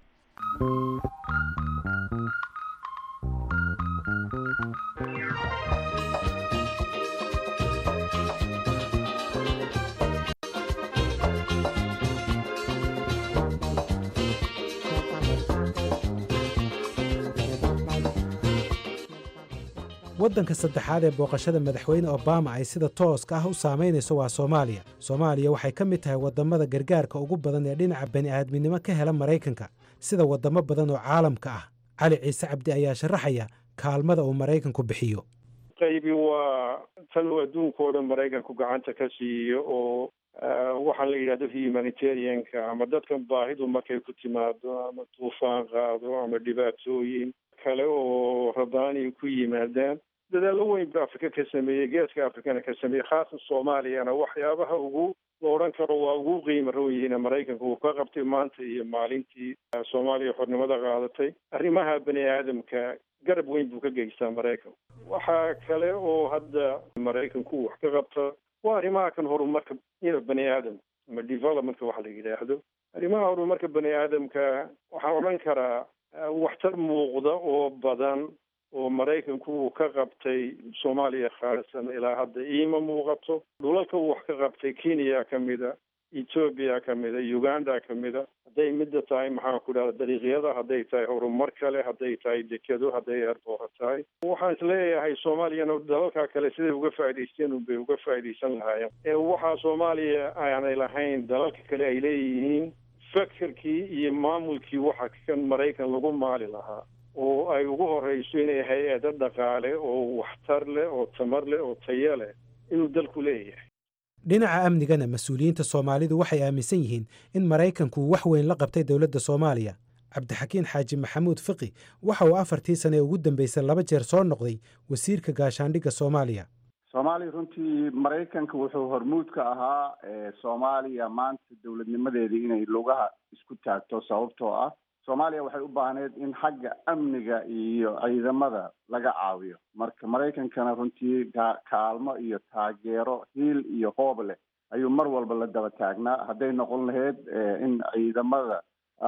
waddanka saddexaad ee booqashada madaxweyne obama ay sida tooska ah u saamaynayso waa soomaaliya soomaaliya waxay ka mid tahay waddammada gargaarka ugu badan ee dhinaca bani'aadminimo ka hela maraykanka sida waddamo badan oo caalamka ah cali ciise cabdi ayaa sharaxaya kaalmada uu maraykanku bixiyo qaybi waa tan uu adduunkao dhan maraykanku gacanta ka siiyo oo waxaan la yidhahdo humanitarianka ama dadkan baahidu markay ku timaado ama duufaan qaado ama dhibaatooyin kale oo rabaani ku yimaadaan dadaallo weyn ba afrika ka sameeyey geeska afrikana ka sameeyey khaasan soomaaliyana waxyaabaha ugu la odhan karo waa ugu qiimo roon yihiin maraykanka uu ka qabtay maanta iyo maalintii soomaaliya xornimada qaadatay arrimaha bani aadamka garab weyn buu ka geystaa maraykanku waxaa kale oo hadda maraykanku wax ka qabta waa arrimaha kan horumarka ina bani aadam ama developmentka waxa la yidhaahdo arrimaha horumarka bani aadamka waxaan odhan karaa waxtar muuqda oo badan oo maraykanku uu ka qabtay soomaaliya khaalisan ilaa hadda iima muuqato dhulalka uu wax ka qabtay kenya ka mida ethoobia ka mida uganda ka mida hadday midda tahay maxaan ku dhahda dariiqyada hadday tahay horumar kale hadday tahay dekado hadday eerboora tahay waxaan isleeyahay soomaaliyana dalalka kale siday uga faa'idaysteen unbay uga faa'iidaysan lahaayeen ee waxaa soomaaliya aanay lahayn dalalka kale ay leeyihiin fakerkii iyo maamulkii waxa kan maraykan lagu maali lahaa oo ay ugu horeyso inay hay-ado dhaqaale oo waxtar leh oo tamar leh oo tayo leh inuu dalku leeyahay dhinaca amnigana mas-uuliyiinta soomaalidu waxay aaminsan yihiin in maraykanku wax weyn la qabtay dowladda soomaaliya cabdixakiin xaaji maxamuud fiqi waxa uu afartii sane ee ugu dambeysay laba jeer soo noqday wasiirka gaashaandhigga soomaaliya soomaaliya runtii maraykanka wuxuu hormuud ka ahaa soomaaliya maanta dowladnimadeedii inay lugaha isku taagto sababtoo ah soomaaliya waxay u baahneed in xagga amniga iyo ciidamada laga caawiyo marka maraykankana runtii kaalmo iyo taageero hiil iyo hoob leh ayuu mar walba la daba taagnaa hadday noqon lahayd in ciidamada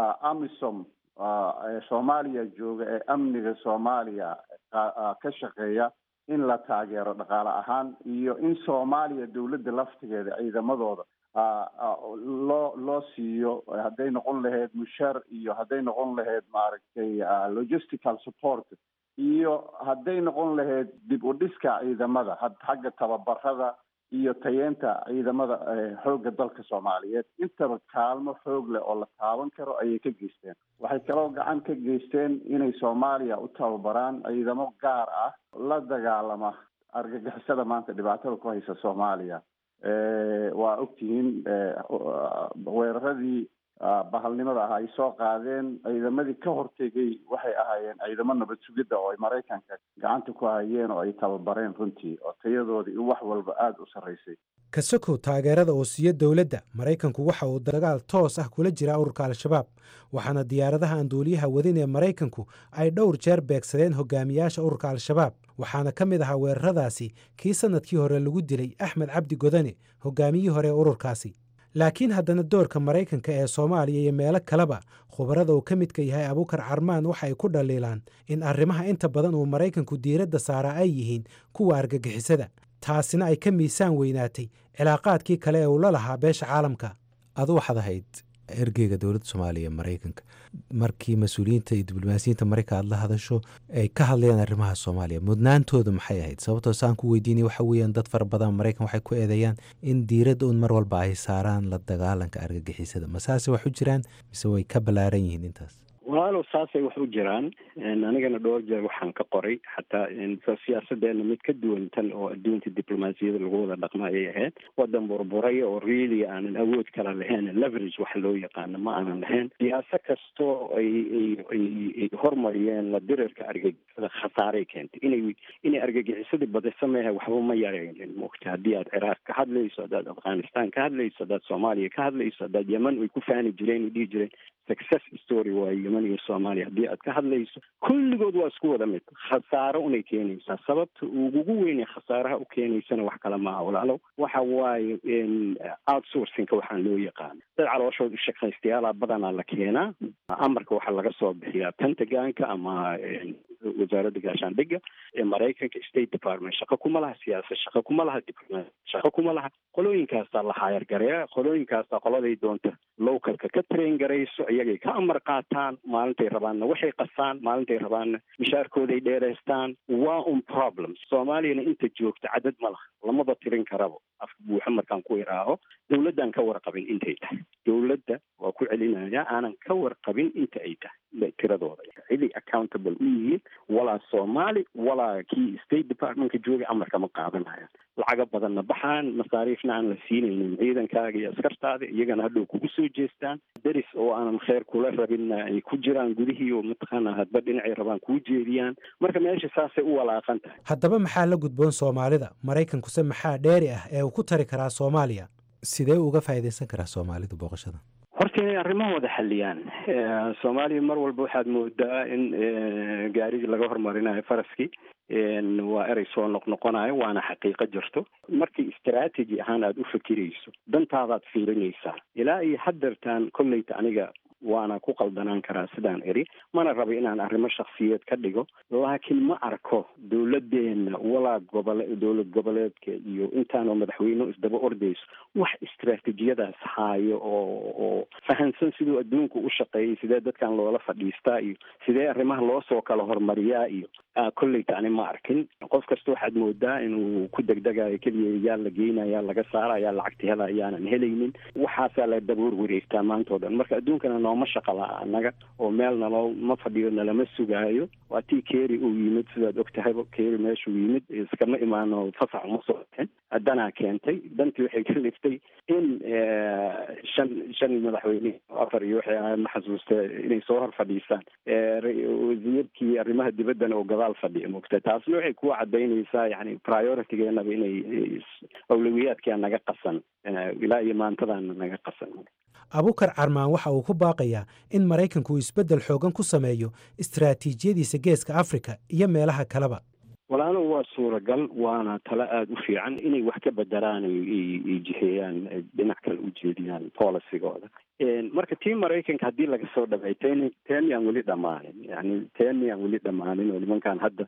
amisom ee soomaaliya jooga ee amniga soomaaliya ka shaqeeya in la taageero dhaqaale ahaan iyo in soomaaliya dowladda laftigeeda ciidamadooda loo loo siiyo hadday noqon lahayd mushaar iyo hadday noqon lahayd maaragtay logistical support iyo hadday noqon lahayd dib u dhiska ciidamada xagga tababarada iyo tayeenta ciidamada xoogga dalka soomaaliyeed intaba kaalmo xoog leh oo la taaban karo ayay ka geysteen waxay kaloo gacan ka geysteen inay soomaaliya u tababaraan ciidamo gaar ah la dagaalama argagixisada maanta dhibaatada ku haysa soomaaliya waa ogtihiin weeraradii bahalnimada ah ay soo qaadeen ciidamadii ka hortegay waxay ahaayeen ciidamo nabad sugidda oo ay maraykanka gacanta ku hayeen oo ay tababareen runtii oo tayadoodii wax walba aada u sarraysay kasokow taageerada oo siiyo dowladda maraykanku waxa uu dagaal toos ah kula jiraa ururka al-shabaab waxaana diyaaradaha aan duuliyaha wadin ee maraykanku ay dhowr jeer beegsadeen hogaamiyaasha ururka al-shabaab waxaana ka mid ahaa weeraradaasi kii sannadkii hore lagu dilay axmed cabdi godane hogaamiyihii hore ee ururkaasi laakiin haddana doorka maraykanka ee soomaaliya iyo meelo kaleba khubarada uu ka midka yahay abuukar carmaan waxa ay ku dhaliilaan in arrimaha inta badan uu maraykanku diiradda saaraa ay yihiin kuwa argagixisada taasina ay ka miisaan weynaatay cilaaqaadkii kale ee uu la lahaa beesha caalamka adu waxaad ahayd ergeyga dowladda soomaaliya maraykanka markii mas-uuliyiinta iyo diblomaasiyiinta maraykan aad la hadasho ay ka hadlayaan arrimaha soomaaliya mudnaantooda maxay ahayd sababtoo saan ku weydiinay waxa weeyaan dad fara badan maraykan waxay ku eedeeyaan in diiradda un mar walba ay saaraan la dagaalanka argagixisada ma saase wax u jiraan mise way ka ballaaran yihiin intaas walaalow saasay wax u jiraan anigana dhowr jeer waxaan ka qoray xataa siyaasadeena mid ka duwan tan oo adduunka diblomaasiyada lagu wada dhaqma ayay ahayd wadan burburaya oo really aanan awood kala lahayn leverage waxa loo yaqaano ma aanan lahayn siyaasa kastoo ay ay hormariyeen la dirirka argagixisada khasaaray keentay inay inay argagixisadii badisa mehe waxba ma yaraynin mogta haddii aad ciraaq ka hadlayso haddaad afghanistan ka hadlayso haddaad soomaaliya ka hadlayso haddaad yeman ay ku faani jireen ay dhihi jireen success story waa yeman iyo soomaaliya haddii aad ka hadlayso kulligood waa isku wada mid khasaaro unay keenaysaa sababta ugugu weynay khasaaraha u keenaysana wax kale maaha walaalow waxa waaye outsourcingka waxaan loo yaqaano dad calooshood ushaqaystayaala badanaa la keenaa amarka waxaa laga soo bixiyaa pentagonka ama wasaaradda gaashaandhigga ee maraykanka state department shaqo kuma laha siyaasad shaqo kuma laha diplomacy shaqo kuma laha qolooyinkaasaa la haayargareeya qolooyinkaasaa qoladay doonta localka ka train garayso iyagay ka amar qaataan maalintay rabaanna waxay qasaan maalintay rabaanna mishaarkooday dheeraystaan waa un problem soomaaliyana inta joogta cadad ma laha lamaba tirin karabo afka buuxa markaan ku iraaho dowladdan ka warqabin intay tahay dowladda waa ku celinaya aanan ka warqabin inta ay tahay tiradooda ciday accountable u yihiin walaa soomaali walaa kii state departmentka joogay amarka ma qaadanaya lacaga badanna baxaan masaariifna aan la siinaynin ciidankaaga iyo askartaada iyagana hadhow kugu soo jeestaan deris oo aanan kheer kula rabinna ay ku jiraan gudihii oo mataqaana hadba dhinacay rabaan kuu jeediyaan marka meesha saasay u walaaqan tahay haddaba maxaa la gudboon soomaalida maraykankuse maxaa dheeri ah ee uu ku tari karaa soomaaliya sidee uga faa'iidaysan karaa soomaalidu booqashada horta inay arrimahooda xaliyaan soomaaliya mar walba waxaad moodaa in gaarigii laga hormarinayo faraskii waa erey soo noqnoqonayo waana xaqiiqo jirto markii istraategi ahaan aada u fikirayso dantaadaad fiirinaysaa ilaa iyo haddeertaan kolleyta aniga waana ku qaldanaan karaa sidaan eri mana rabo inaan arrimo shaksiyeed ka dhigo laakiin ma arko dowladdeena walaa gobole dowlad goboleedka iyo intaanoo madaxweyne isdaba ordayso wax istraatijiyadaas haayo oo oo fahansan siduu adduunku u shaqeeyay sidee dadkan loola fadhiistaa iyo sidee arrimaha loo soo kala hormariyaa iyo kolleyta ani ma arkin qof kasta waxaad moodaa inuu ku degdegayo keliya yaa la geynaya laga saaraya lacagta hela ayaanan helaynin waxaasaa la daboor wareegtaa maanta o dhan marka adduunkana nooma shaqa la annaga oo meel naloo ma fadhiyo nalama sugaayo waa tii keeri uu yimid sidaad og tahayba keeri meeshuu yimid iskama imaano fasax uma soo baxin danaa keentay dantii waxay ka liftay in shan shan madaxweyne afar iyo waxay ahayd ma xasuusta inay soo hor fadhiisaan wasiirkii arrimaha dibaddana oo gadaal fadhiya mogta taasna waxay kuwa cadaynaysaa yani prioritigeenaba inay awlawiyaadkia naga qasan ilaa iyo maantadaana naga qasan abukar carmaan waxa uu ku baaqayaa in maraykanku uu isbeddel xoogan ku sameeyo istaraatiijiyadiisa geeska afrika iyo meelaha kaleba walaalo waa suuragal waana talo aada u fiican inay wax ka bedelaan ay jiheeyaan dhinac kale u jeediyaan policygooda marka tii maraykanka haddii laga soo dhabay ten ten yaan weli dhammaanin yani ten yaan weli dhammaanin oo nimankan hadda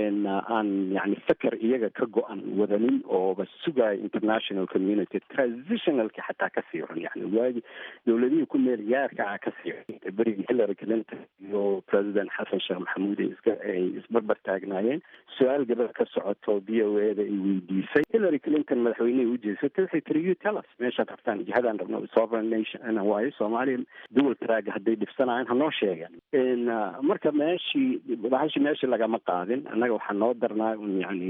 aan yani feker iyaga ka go-an wadanin ooba sugaayo international community transitionalka xataa ka sii run yani waagi dowladihii ku meel gaarka ah ka sii run berigii hillary clinton iyo president xasan sheekh maxamuud ay iska ay isbarbar taagnaayeen su-aal gabadha ka socoto b o e da ay weydiisay hillary clinton madaxweynehii ujeesatay waxay tiri you tell us meeshaad rabtaan jihadaan rabno sovereign nation waayo soomaaliya dual track hadday dhibsanayaan hanoo sheegan marka meeshii bahashi meeshii lagama qaadin annaga waxaa noo darnaa un yani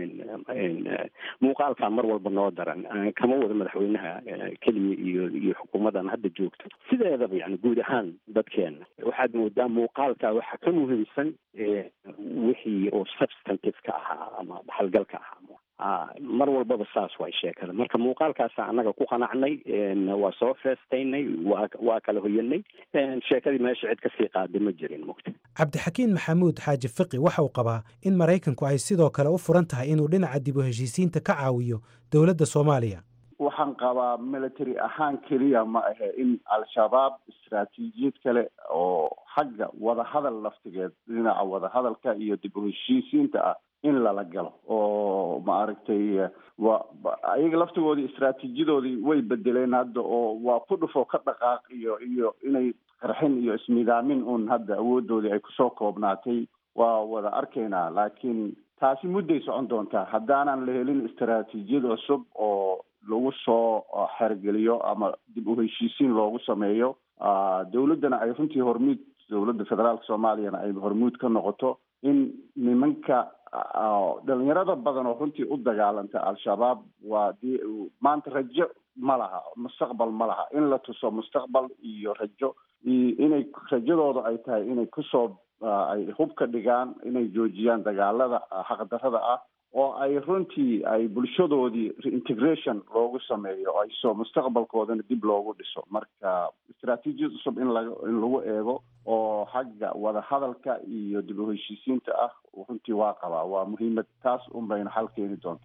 muuqaalkaa mar walba noo daran kama wada madaxweynaha keliya iyo iyo xukuumadan hadda joogto sideedaba yani guud ahaan dadkeena waxaad moodaa muuqaalkaa waxaa ka muhiimsan wixii oo substantive ka ahaa ama dhaxalgalka ahaa mar walbaba saas way sheekada marka muuqaalkaasa annaga ku qanacnay waa soo feestaynay waa waa kala hoyanay sheekadii meesha cid kasii qaaday ma jirin mugta cabdixakiin maxamuud xaaji fiqi waxa uu qabaa in maraykanku ay sidoo kale u furan tahay inuu dhinaca dib u heshiisiinta ka caawiyo dowladda soomaaliya waxaan qabaa military ahaan keliya ma ahe in al-shabaab istaraatiijiyad kale oo xagga wadahadal laftigeed dhinaca wadahadalka iyo dib u heshiisiinta ah in lala galo oo maaragtay wa ayaga laftigoodii istraatiijiyadoodii way bedeleen hadda oo waa ku dhufo ka dhaqaaq iyo iyo inay qarxin iyo ismidaamin un hadda awoodoodii ay kusoo koobnaatay waa wada arkaynaa laakiin taasi mudday socon doontaa haddaanan la helin istaraatiijiyad cusub oo lagu soo xergeliyo ama dib u heshiisiin loogu sameeyo dowladdana ay runtii hormuud dowladda federaalka soomaaliyana ay hormuud ka noqoto in nimanka dhalinyarada badan oo runtii u dagaalanta al-shabaab waa d maanta rajo ma laha mustaqbal ma laha in la tuso mustaqbal iyo rajo inay rajadooda ay tahay inay kusoo ay hub ka dhigaan inay joojiyaan dagaalada xaqdarada ah oo ay runtii ay bulshadoodii reintegration loogu sameeyo ay soo mustaqbalkoodana dib loogu dhiso marka istraatiijiyad cusub in laga in lagu eego oo xagga wadahadalka iyo dib u heshiisiinta ah runtii waa qabaa waa muhiimad taas un bayna xal keeni doontaa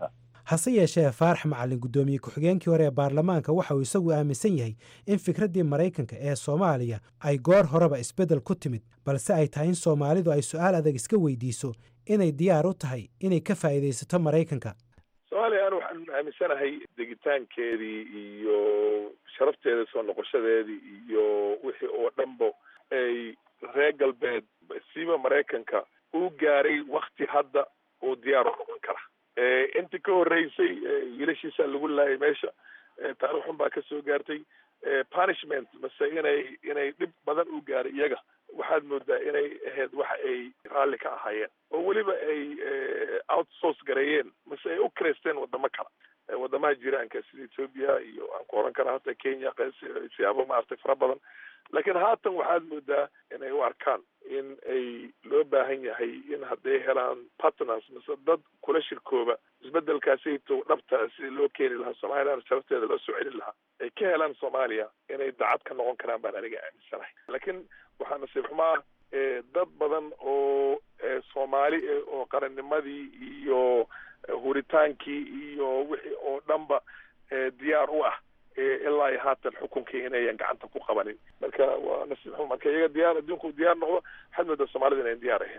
hase yeeshee faarax macalin guddoomiye ku-xigeenkii hore ee baarlamaanka waxa uu isagu aaminsan yahay in fikraddii maraykanka ee soomaaliya ay goor horeba isbeddel ku timid balse ay tahay in soomaalidu ay su'aal adag iska weydiiso inay diyaar u tahay inay ka faa'iidaysato maraykanka soomaaliya anu waxaan aaminsanahay degitaankeedii iyo sharafteeda soo noqoshadeedii iyo wixii oo dhanba ay reer galbeed siiba maraykanka uu gaaray wakti hadda uu diyaar u noqon kara intii ka horreysay wiilashiisa lagu laayay meesha taarikh xun baa kasoo gaartay punishment mase inay inay dhib badan u gaaray iyaga waxaad moodaa inay ahayd waxa ay raalli ka ahaayeen oo weliba ay outsource gareeyeen mase ay u kreysteen wadamo kale wadamaha jiraanka sida ethoopia iyo aan ku oran kara hata kenya siyaabo maaragtay fara badan laakiin haatan waxaad moodaa inay u arkaan in ay loo baahan yahay in hadday helaan partners mise dad kula shirkooba isbedelkaasito dhabta sida loo keeni lahaa somalilan sharafteeda loo soo celin lahaa ay ka helaan soomaaliya inay dacad ka noqon karaan baan aniga aaminsanahay laakiin waxaa nasiib xumaa dad badan oo soomaali oo qarannimadii iyo huritaankii iyo wixii oo dhanba diyaar u ah ilaa iyo haatan xukunkii inayan gacanta ku qabanin marka waa nasiib xuma marka iyaga diyaar adduunku diyaar noqdo waxaad moodaa soomaalida inayn diyaar ahayn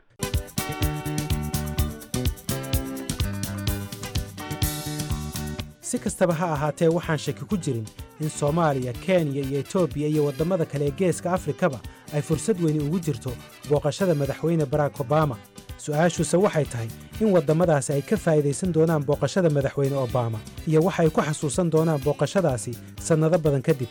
si kastaba ha ahaatee waxaan shaki ku jirin in soomaaliya kenya iyo etoobiya iyo waddamada kale ee geeska afrikaba ay fursad weyni ugu jirto booqashada madaxweyne barack obama su-aashuuse waxay tahay in waddamadaasi ay ka faa'idaysan doonaan booqashada madaxweyne obama iyo waxa ay ku xasuusan doonaan booqashadaasi sannado badan kadib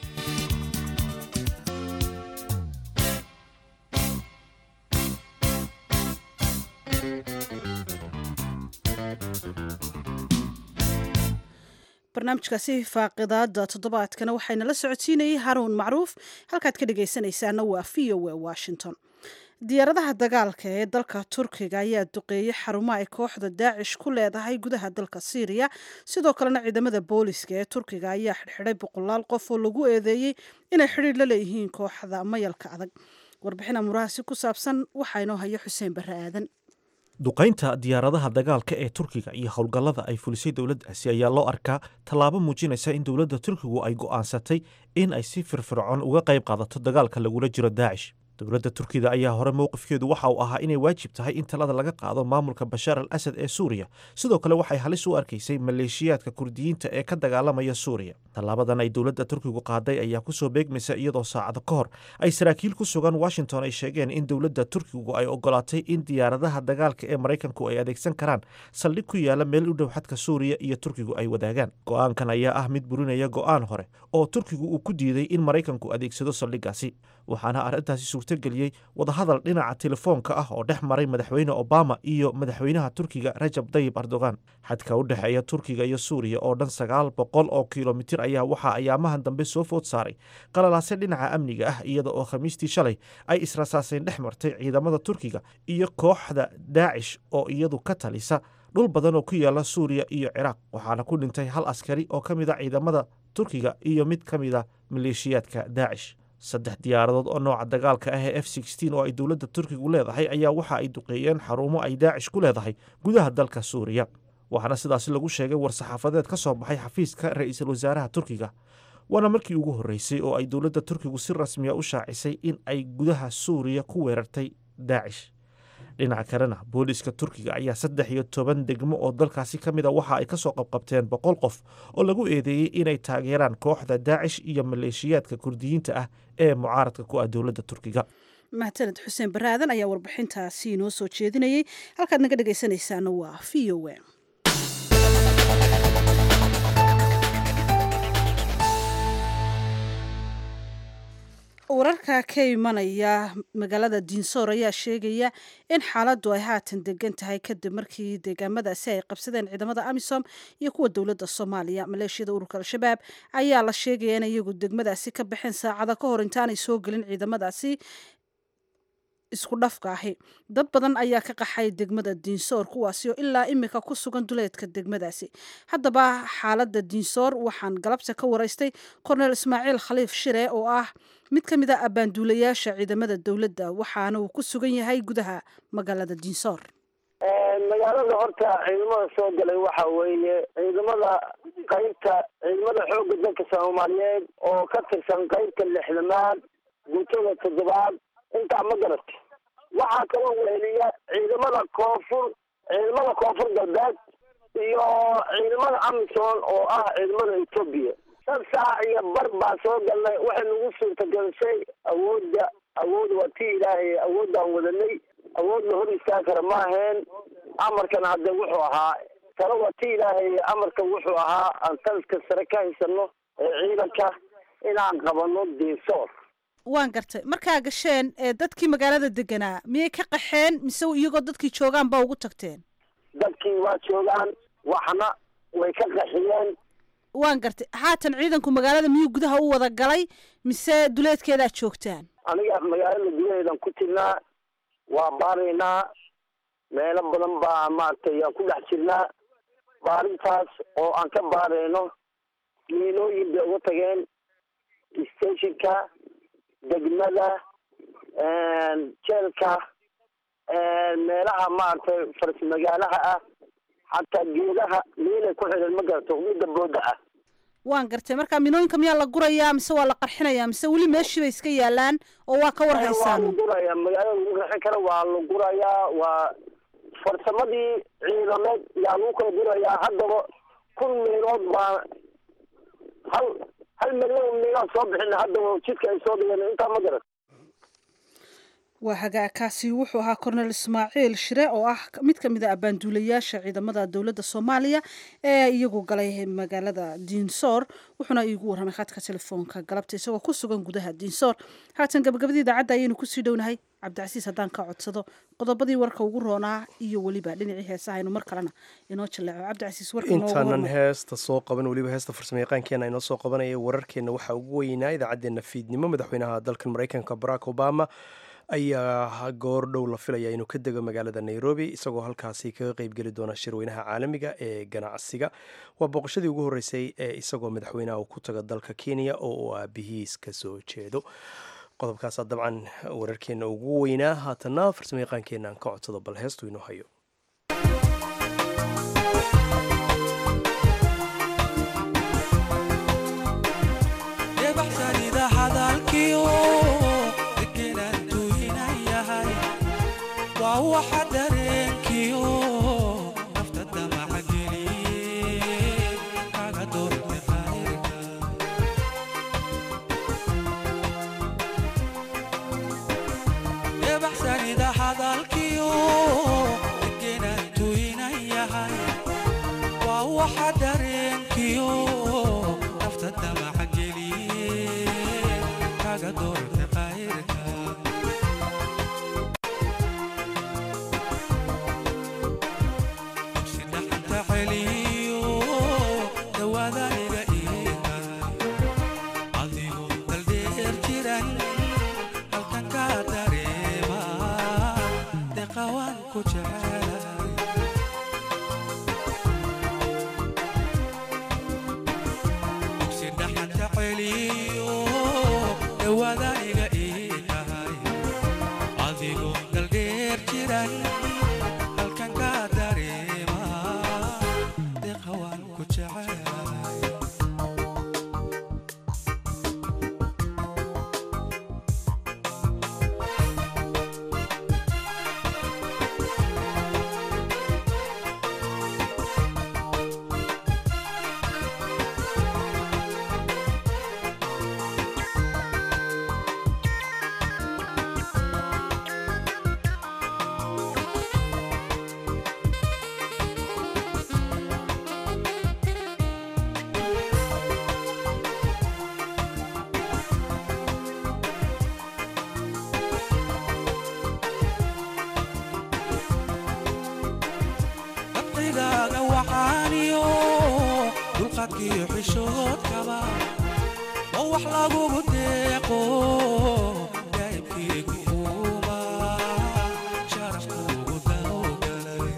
barnaamijkaasi faaqidaada toddobaadkana waxayna la socodsiinayay haruun macruuf halkaad ka dhegaysanaysaana waa v o a washington diyaaradaha dagaalka ee dalka turkiga ayaa duqeeyey xarumo ay kooxda daacish ku leedahay gudaha dalka syriya sidoo kalena ciidamada booliska ee turkiga ayaa xidhxidhay boqolaal qof oo lagu eedeeyey inay xidhiir la leeyihiin kooxda mayalka adag warbixin amurahaasi ku saabsan waxaa inoo haya xuseen barre aadan duqaynta diyaaradaha dagaalka ee turkiga iyo howlgallada ay fulisay dowladdaasi ayaa loo arkaa tallaabo muujinaysa in dowladda turkigu ay go'aansatay in ay si firfircoon uga qayb qaadato dagaalka lagula jiro daacish dowladda turkida ayaa hore mowqifkeedu waxa uu ahaa inay waajib tahay in talada laga qaado maamulka bashaar al asad ee suuriya sidoo kale waxay halis u arkaysay maleeshiyaadka kurdiyiinta ee ka dagaalamaya suuriya tallaabadan ay dowladda turkigu qaaday ayaa kusoo beegmaysa iyadoo saacado ka hor ay saraakiil ku sugan washington ay sheegeen in dowladda turkigu ay ogolaatay in diyaaradaha dagaalka ee maraykanku ay adeegsan karaan saldhig ku yaala meel u dhow xadka suuriya iyo turkigu ay wadaagaan go'aankan ayaa ah mid burinaya go'aan hore oo turkigu uu ku diiday in maraykanku adeegsado saldhiggaasi waxaana arrintaasi suurtogeliyey wadahadal dhinaca telefoonka ah oo dhex maray madaxweyne obama iyo madaxweynaha turkiga rajab dayib erdogan xadka u dhexeeya turkiga iyo suuriya oo dhan sagaal boqol oo kilomitir ayaa waxaa ayaamahan dambe soo food saaray qalalaase dhinaca amniga ah iyada oo khamiistii shalay ay israsaaseen dhex martay ciidamada turkiga iyo kooxda daacish oo iyadu ka talisa dhul badan oo ku yaala suuriya iyo ciraaq waxaana ku dhintay hal askari oo ka mid a ciidamada turkiga iyo mid ka mid a maleeshiyaadka daacish saddex diyaaradood oo nooca dagaalka ah ee f oo ay dowladda turkigu leedahay ayaa waxa ay duqeeyeen xarumo ay daacish ku leedahay gudaha dalka suuriya waxaana sidaasi lagu sheegay war-saxaafadeed ka soo baxay xafiiska ra-iisul wasaaraha turkiga waana markii ugu horreysay oo ay dowladda turkigu si rasmiya u shaacisay in ay gudaha suuriya ku weerartay daacish dhinaca kalena booliiska turkiga ayaa saddex iyo toban degmo oo dalkaasi ka mid a waxa ay kasoo qabqabteen boqol qof oo lagu eedeeyey inay taageeraan kooxda daacish iyo maleeshiyaadka kurdiyiinta ah ee mucaaradka ku ah dowladda turkiga mahadsaned xuseen baraadan ayaa warbixintaasi inoo soo jeedinayay halkaad naga dhegaysanaysaana waa v o a wararka ka imanaya magaalada diinsoor ayaa sheegaya in xaaladdu ay haatan degan tahay kadib markii deegaamadaasi ay qabsadeen ciidamada amisom iyo kuwa dowladda soomaaliya maleeshiyada ururka al-shabaab ayaa la sheegaya in iyagu degmadaasi ka baxeen saacada ka hor intaanay soo gelin ciidamadaasi isku dhafka ahi dad badan ayaa ka qaxay degmada diinsoor kuwaasi oo ilaa imika ku sugan duleedka degmadaasi haddaba xaaladda diinsoor waxaan galabta ka waraystay korneel ismaaciil khaliif shire oo ah mid ka mid a abbaanduulayaasha ciidamada dowladda waxaana uu ku sugan yahay gudaha magaalada diinsoor magaalada horta ciidamada soo galay waxa weeye ciidamada qaybta ciidamada xoogga dalka soomaaliyeed oo ka tirsan qaybta lixdamaad guutada toddobaad intaa ma garat waxaa kaloo weheliya ciidamada koonfur ciidamada koonfur galbeed iyo ciidamada amisom oo ah ciidamada etoobiya shan saac iyo bar baa soo galnay waxay nagu suurtagelisay awoodda awood waa ti ilaahay awoodaan wadanay awood la hor istaagi kara ma aheen amarkana hadde wuxuu ahaa tala waa ti ilaahay amarka wuxuu ahaa aan taliska sare ka haysano ee ciidanka inaan qabano diisoor waan gartay markaa gasheen ee dadkii magaalada deganaa miyay ka qaxeen mise iyagoo dadkii joogaan baa ugu tagteen dadkii waa joogaan waxna way ka qaxiyeen waan gartay haatan ciidanku magaalada miyuu gudaha u wada galay mise duleedkeedaa joogtaan aniga magaalada gudaheedan ku jirnaa waa baaraynaa meelo badan baa maaragtay aan ku dhex jirnaa baarintaas oo aan ka baarayno miinooyin bay uga tageen stationka degmada jeelka meelaha maaragtay faras magaalaha ah xataa geedaha miinay ku xidhan ma garato midda booda ah waan gartay marka minooyinka miyaa la gurayaa mise waa la qarxinayaa mise weli meeshii bay iska yaalaan oo waa ka war waa haysaan la gurayaa magaalada lagu raxin kara waa la gurayaa waa farsamadii ciidameed yaa lagu kala gurayaa haddaba kun miinood baa hal hal milyan miinood soo bixina haddaba jidka ay soo dhigeen intaa ma garan waa hagaagkaasi wuxuu ahaa kornel ismaaciil shire oo ah mid ka mid a abaanduulayaasha ciidamada dowladda soomaaliya ee iyagu galay magaalada diinsoor wuxuuna iigu warramay khadka telefoonka galabta isagoo ku sugan gudaha diinsoor haatan gabagabadii idaacadda ayaynu kusii dhownahay cabdicasiis haddaan ka codsado qodobadii warka ugu roonaa iyo weliba dhinacii heesaha aynu mar kalena inoo jaleeco cabdicasiis warka inoogu intaanan hormar heesta soo qaban weliba heesta farsamayaqaankeena inoo soo qabanaya wararkeenna waxaa ugu weynaa idaacaddeenna fiidnimo madaxweynaha dalkan maraykanka barack obama ayaa goor dhow la filaya inuu ka dego magaalada nairobi isagoo halkaasi kaga qeybgeli doona shirweynaha caalamiga ee ganacsiga waa booqashadii ugu horreysay ee isagoo madaxweynaha uu ku taga dalka kenya oo uu aabihiis ka soo jeedo qodobkaasaa dabcan wararkeenna ugu weynaa haatana farsamayaqaankeenna aan ka codsado bal heestu inoo hayo debaxsanida hadalkiyo degelantu inayahay waa waxa dareenkiyo nafta damaca geliye kaga doorte qayrka debaxsanida hadalkiyo degelantu inayahay waa waxa dareenkiyo nafta damaca geliye kaga doorte qayrka dugsi dhaxanta celiyo dawaadaniga iihay adigoo daldheer jiran halkan ka dareema deqawaan ku jecelahay dugsi dhaxanta celiyo dawaadaniga ii tahay adigoo daldheer jiran halkan ka dareema deqawaan ku jecelahay dabqigaaga waxaaniyo dulqaadkiyo xishoodkaba oo wax lagugu deeqo daa'ibkiigu uuma sharafkuugu dawgalay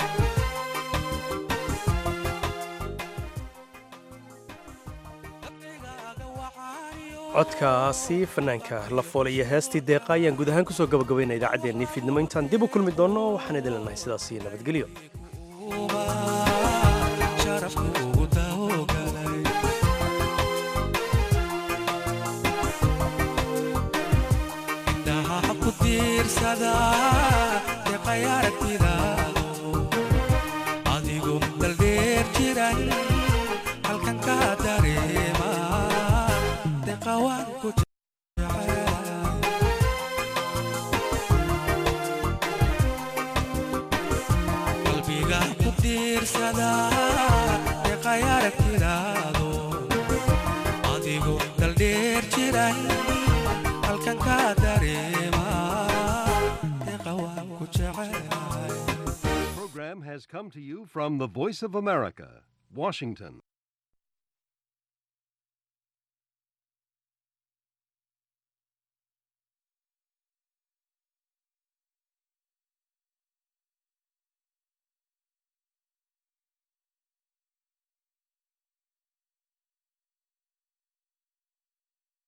codkaasi fanaanka la fool iyo heestii deeqa ayaan guud ahaan kusoo gabagabayna idaacaddeenii fiidnimo intaan dib u kulmi doonno waxaan idin leenahay sidaas iyo nabadgelyo diirsadaa deeqay aragtidaado adigu daldheer jiran halkan ka dareema deeqa waan ku qalbiga ku diirsadaa deeqay aragtidaado adigu daldheer jiran halkan ka dareema deeqa waan ku jecel program has come to you from the Voice of America, Washington.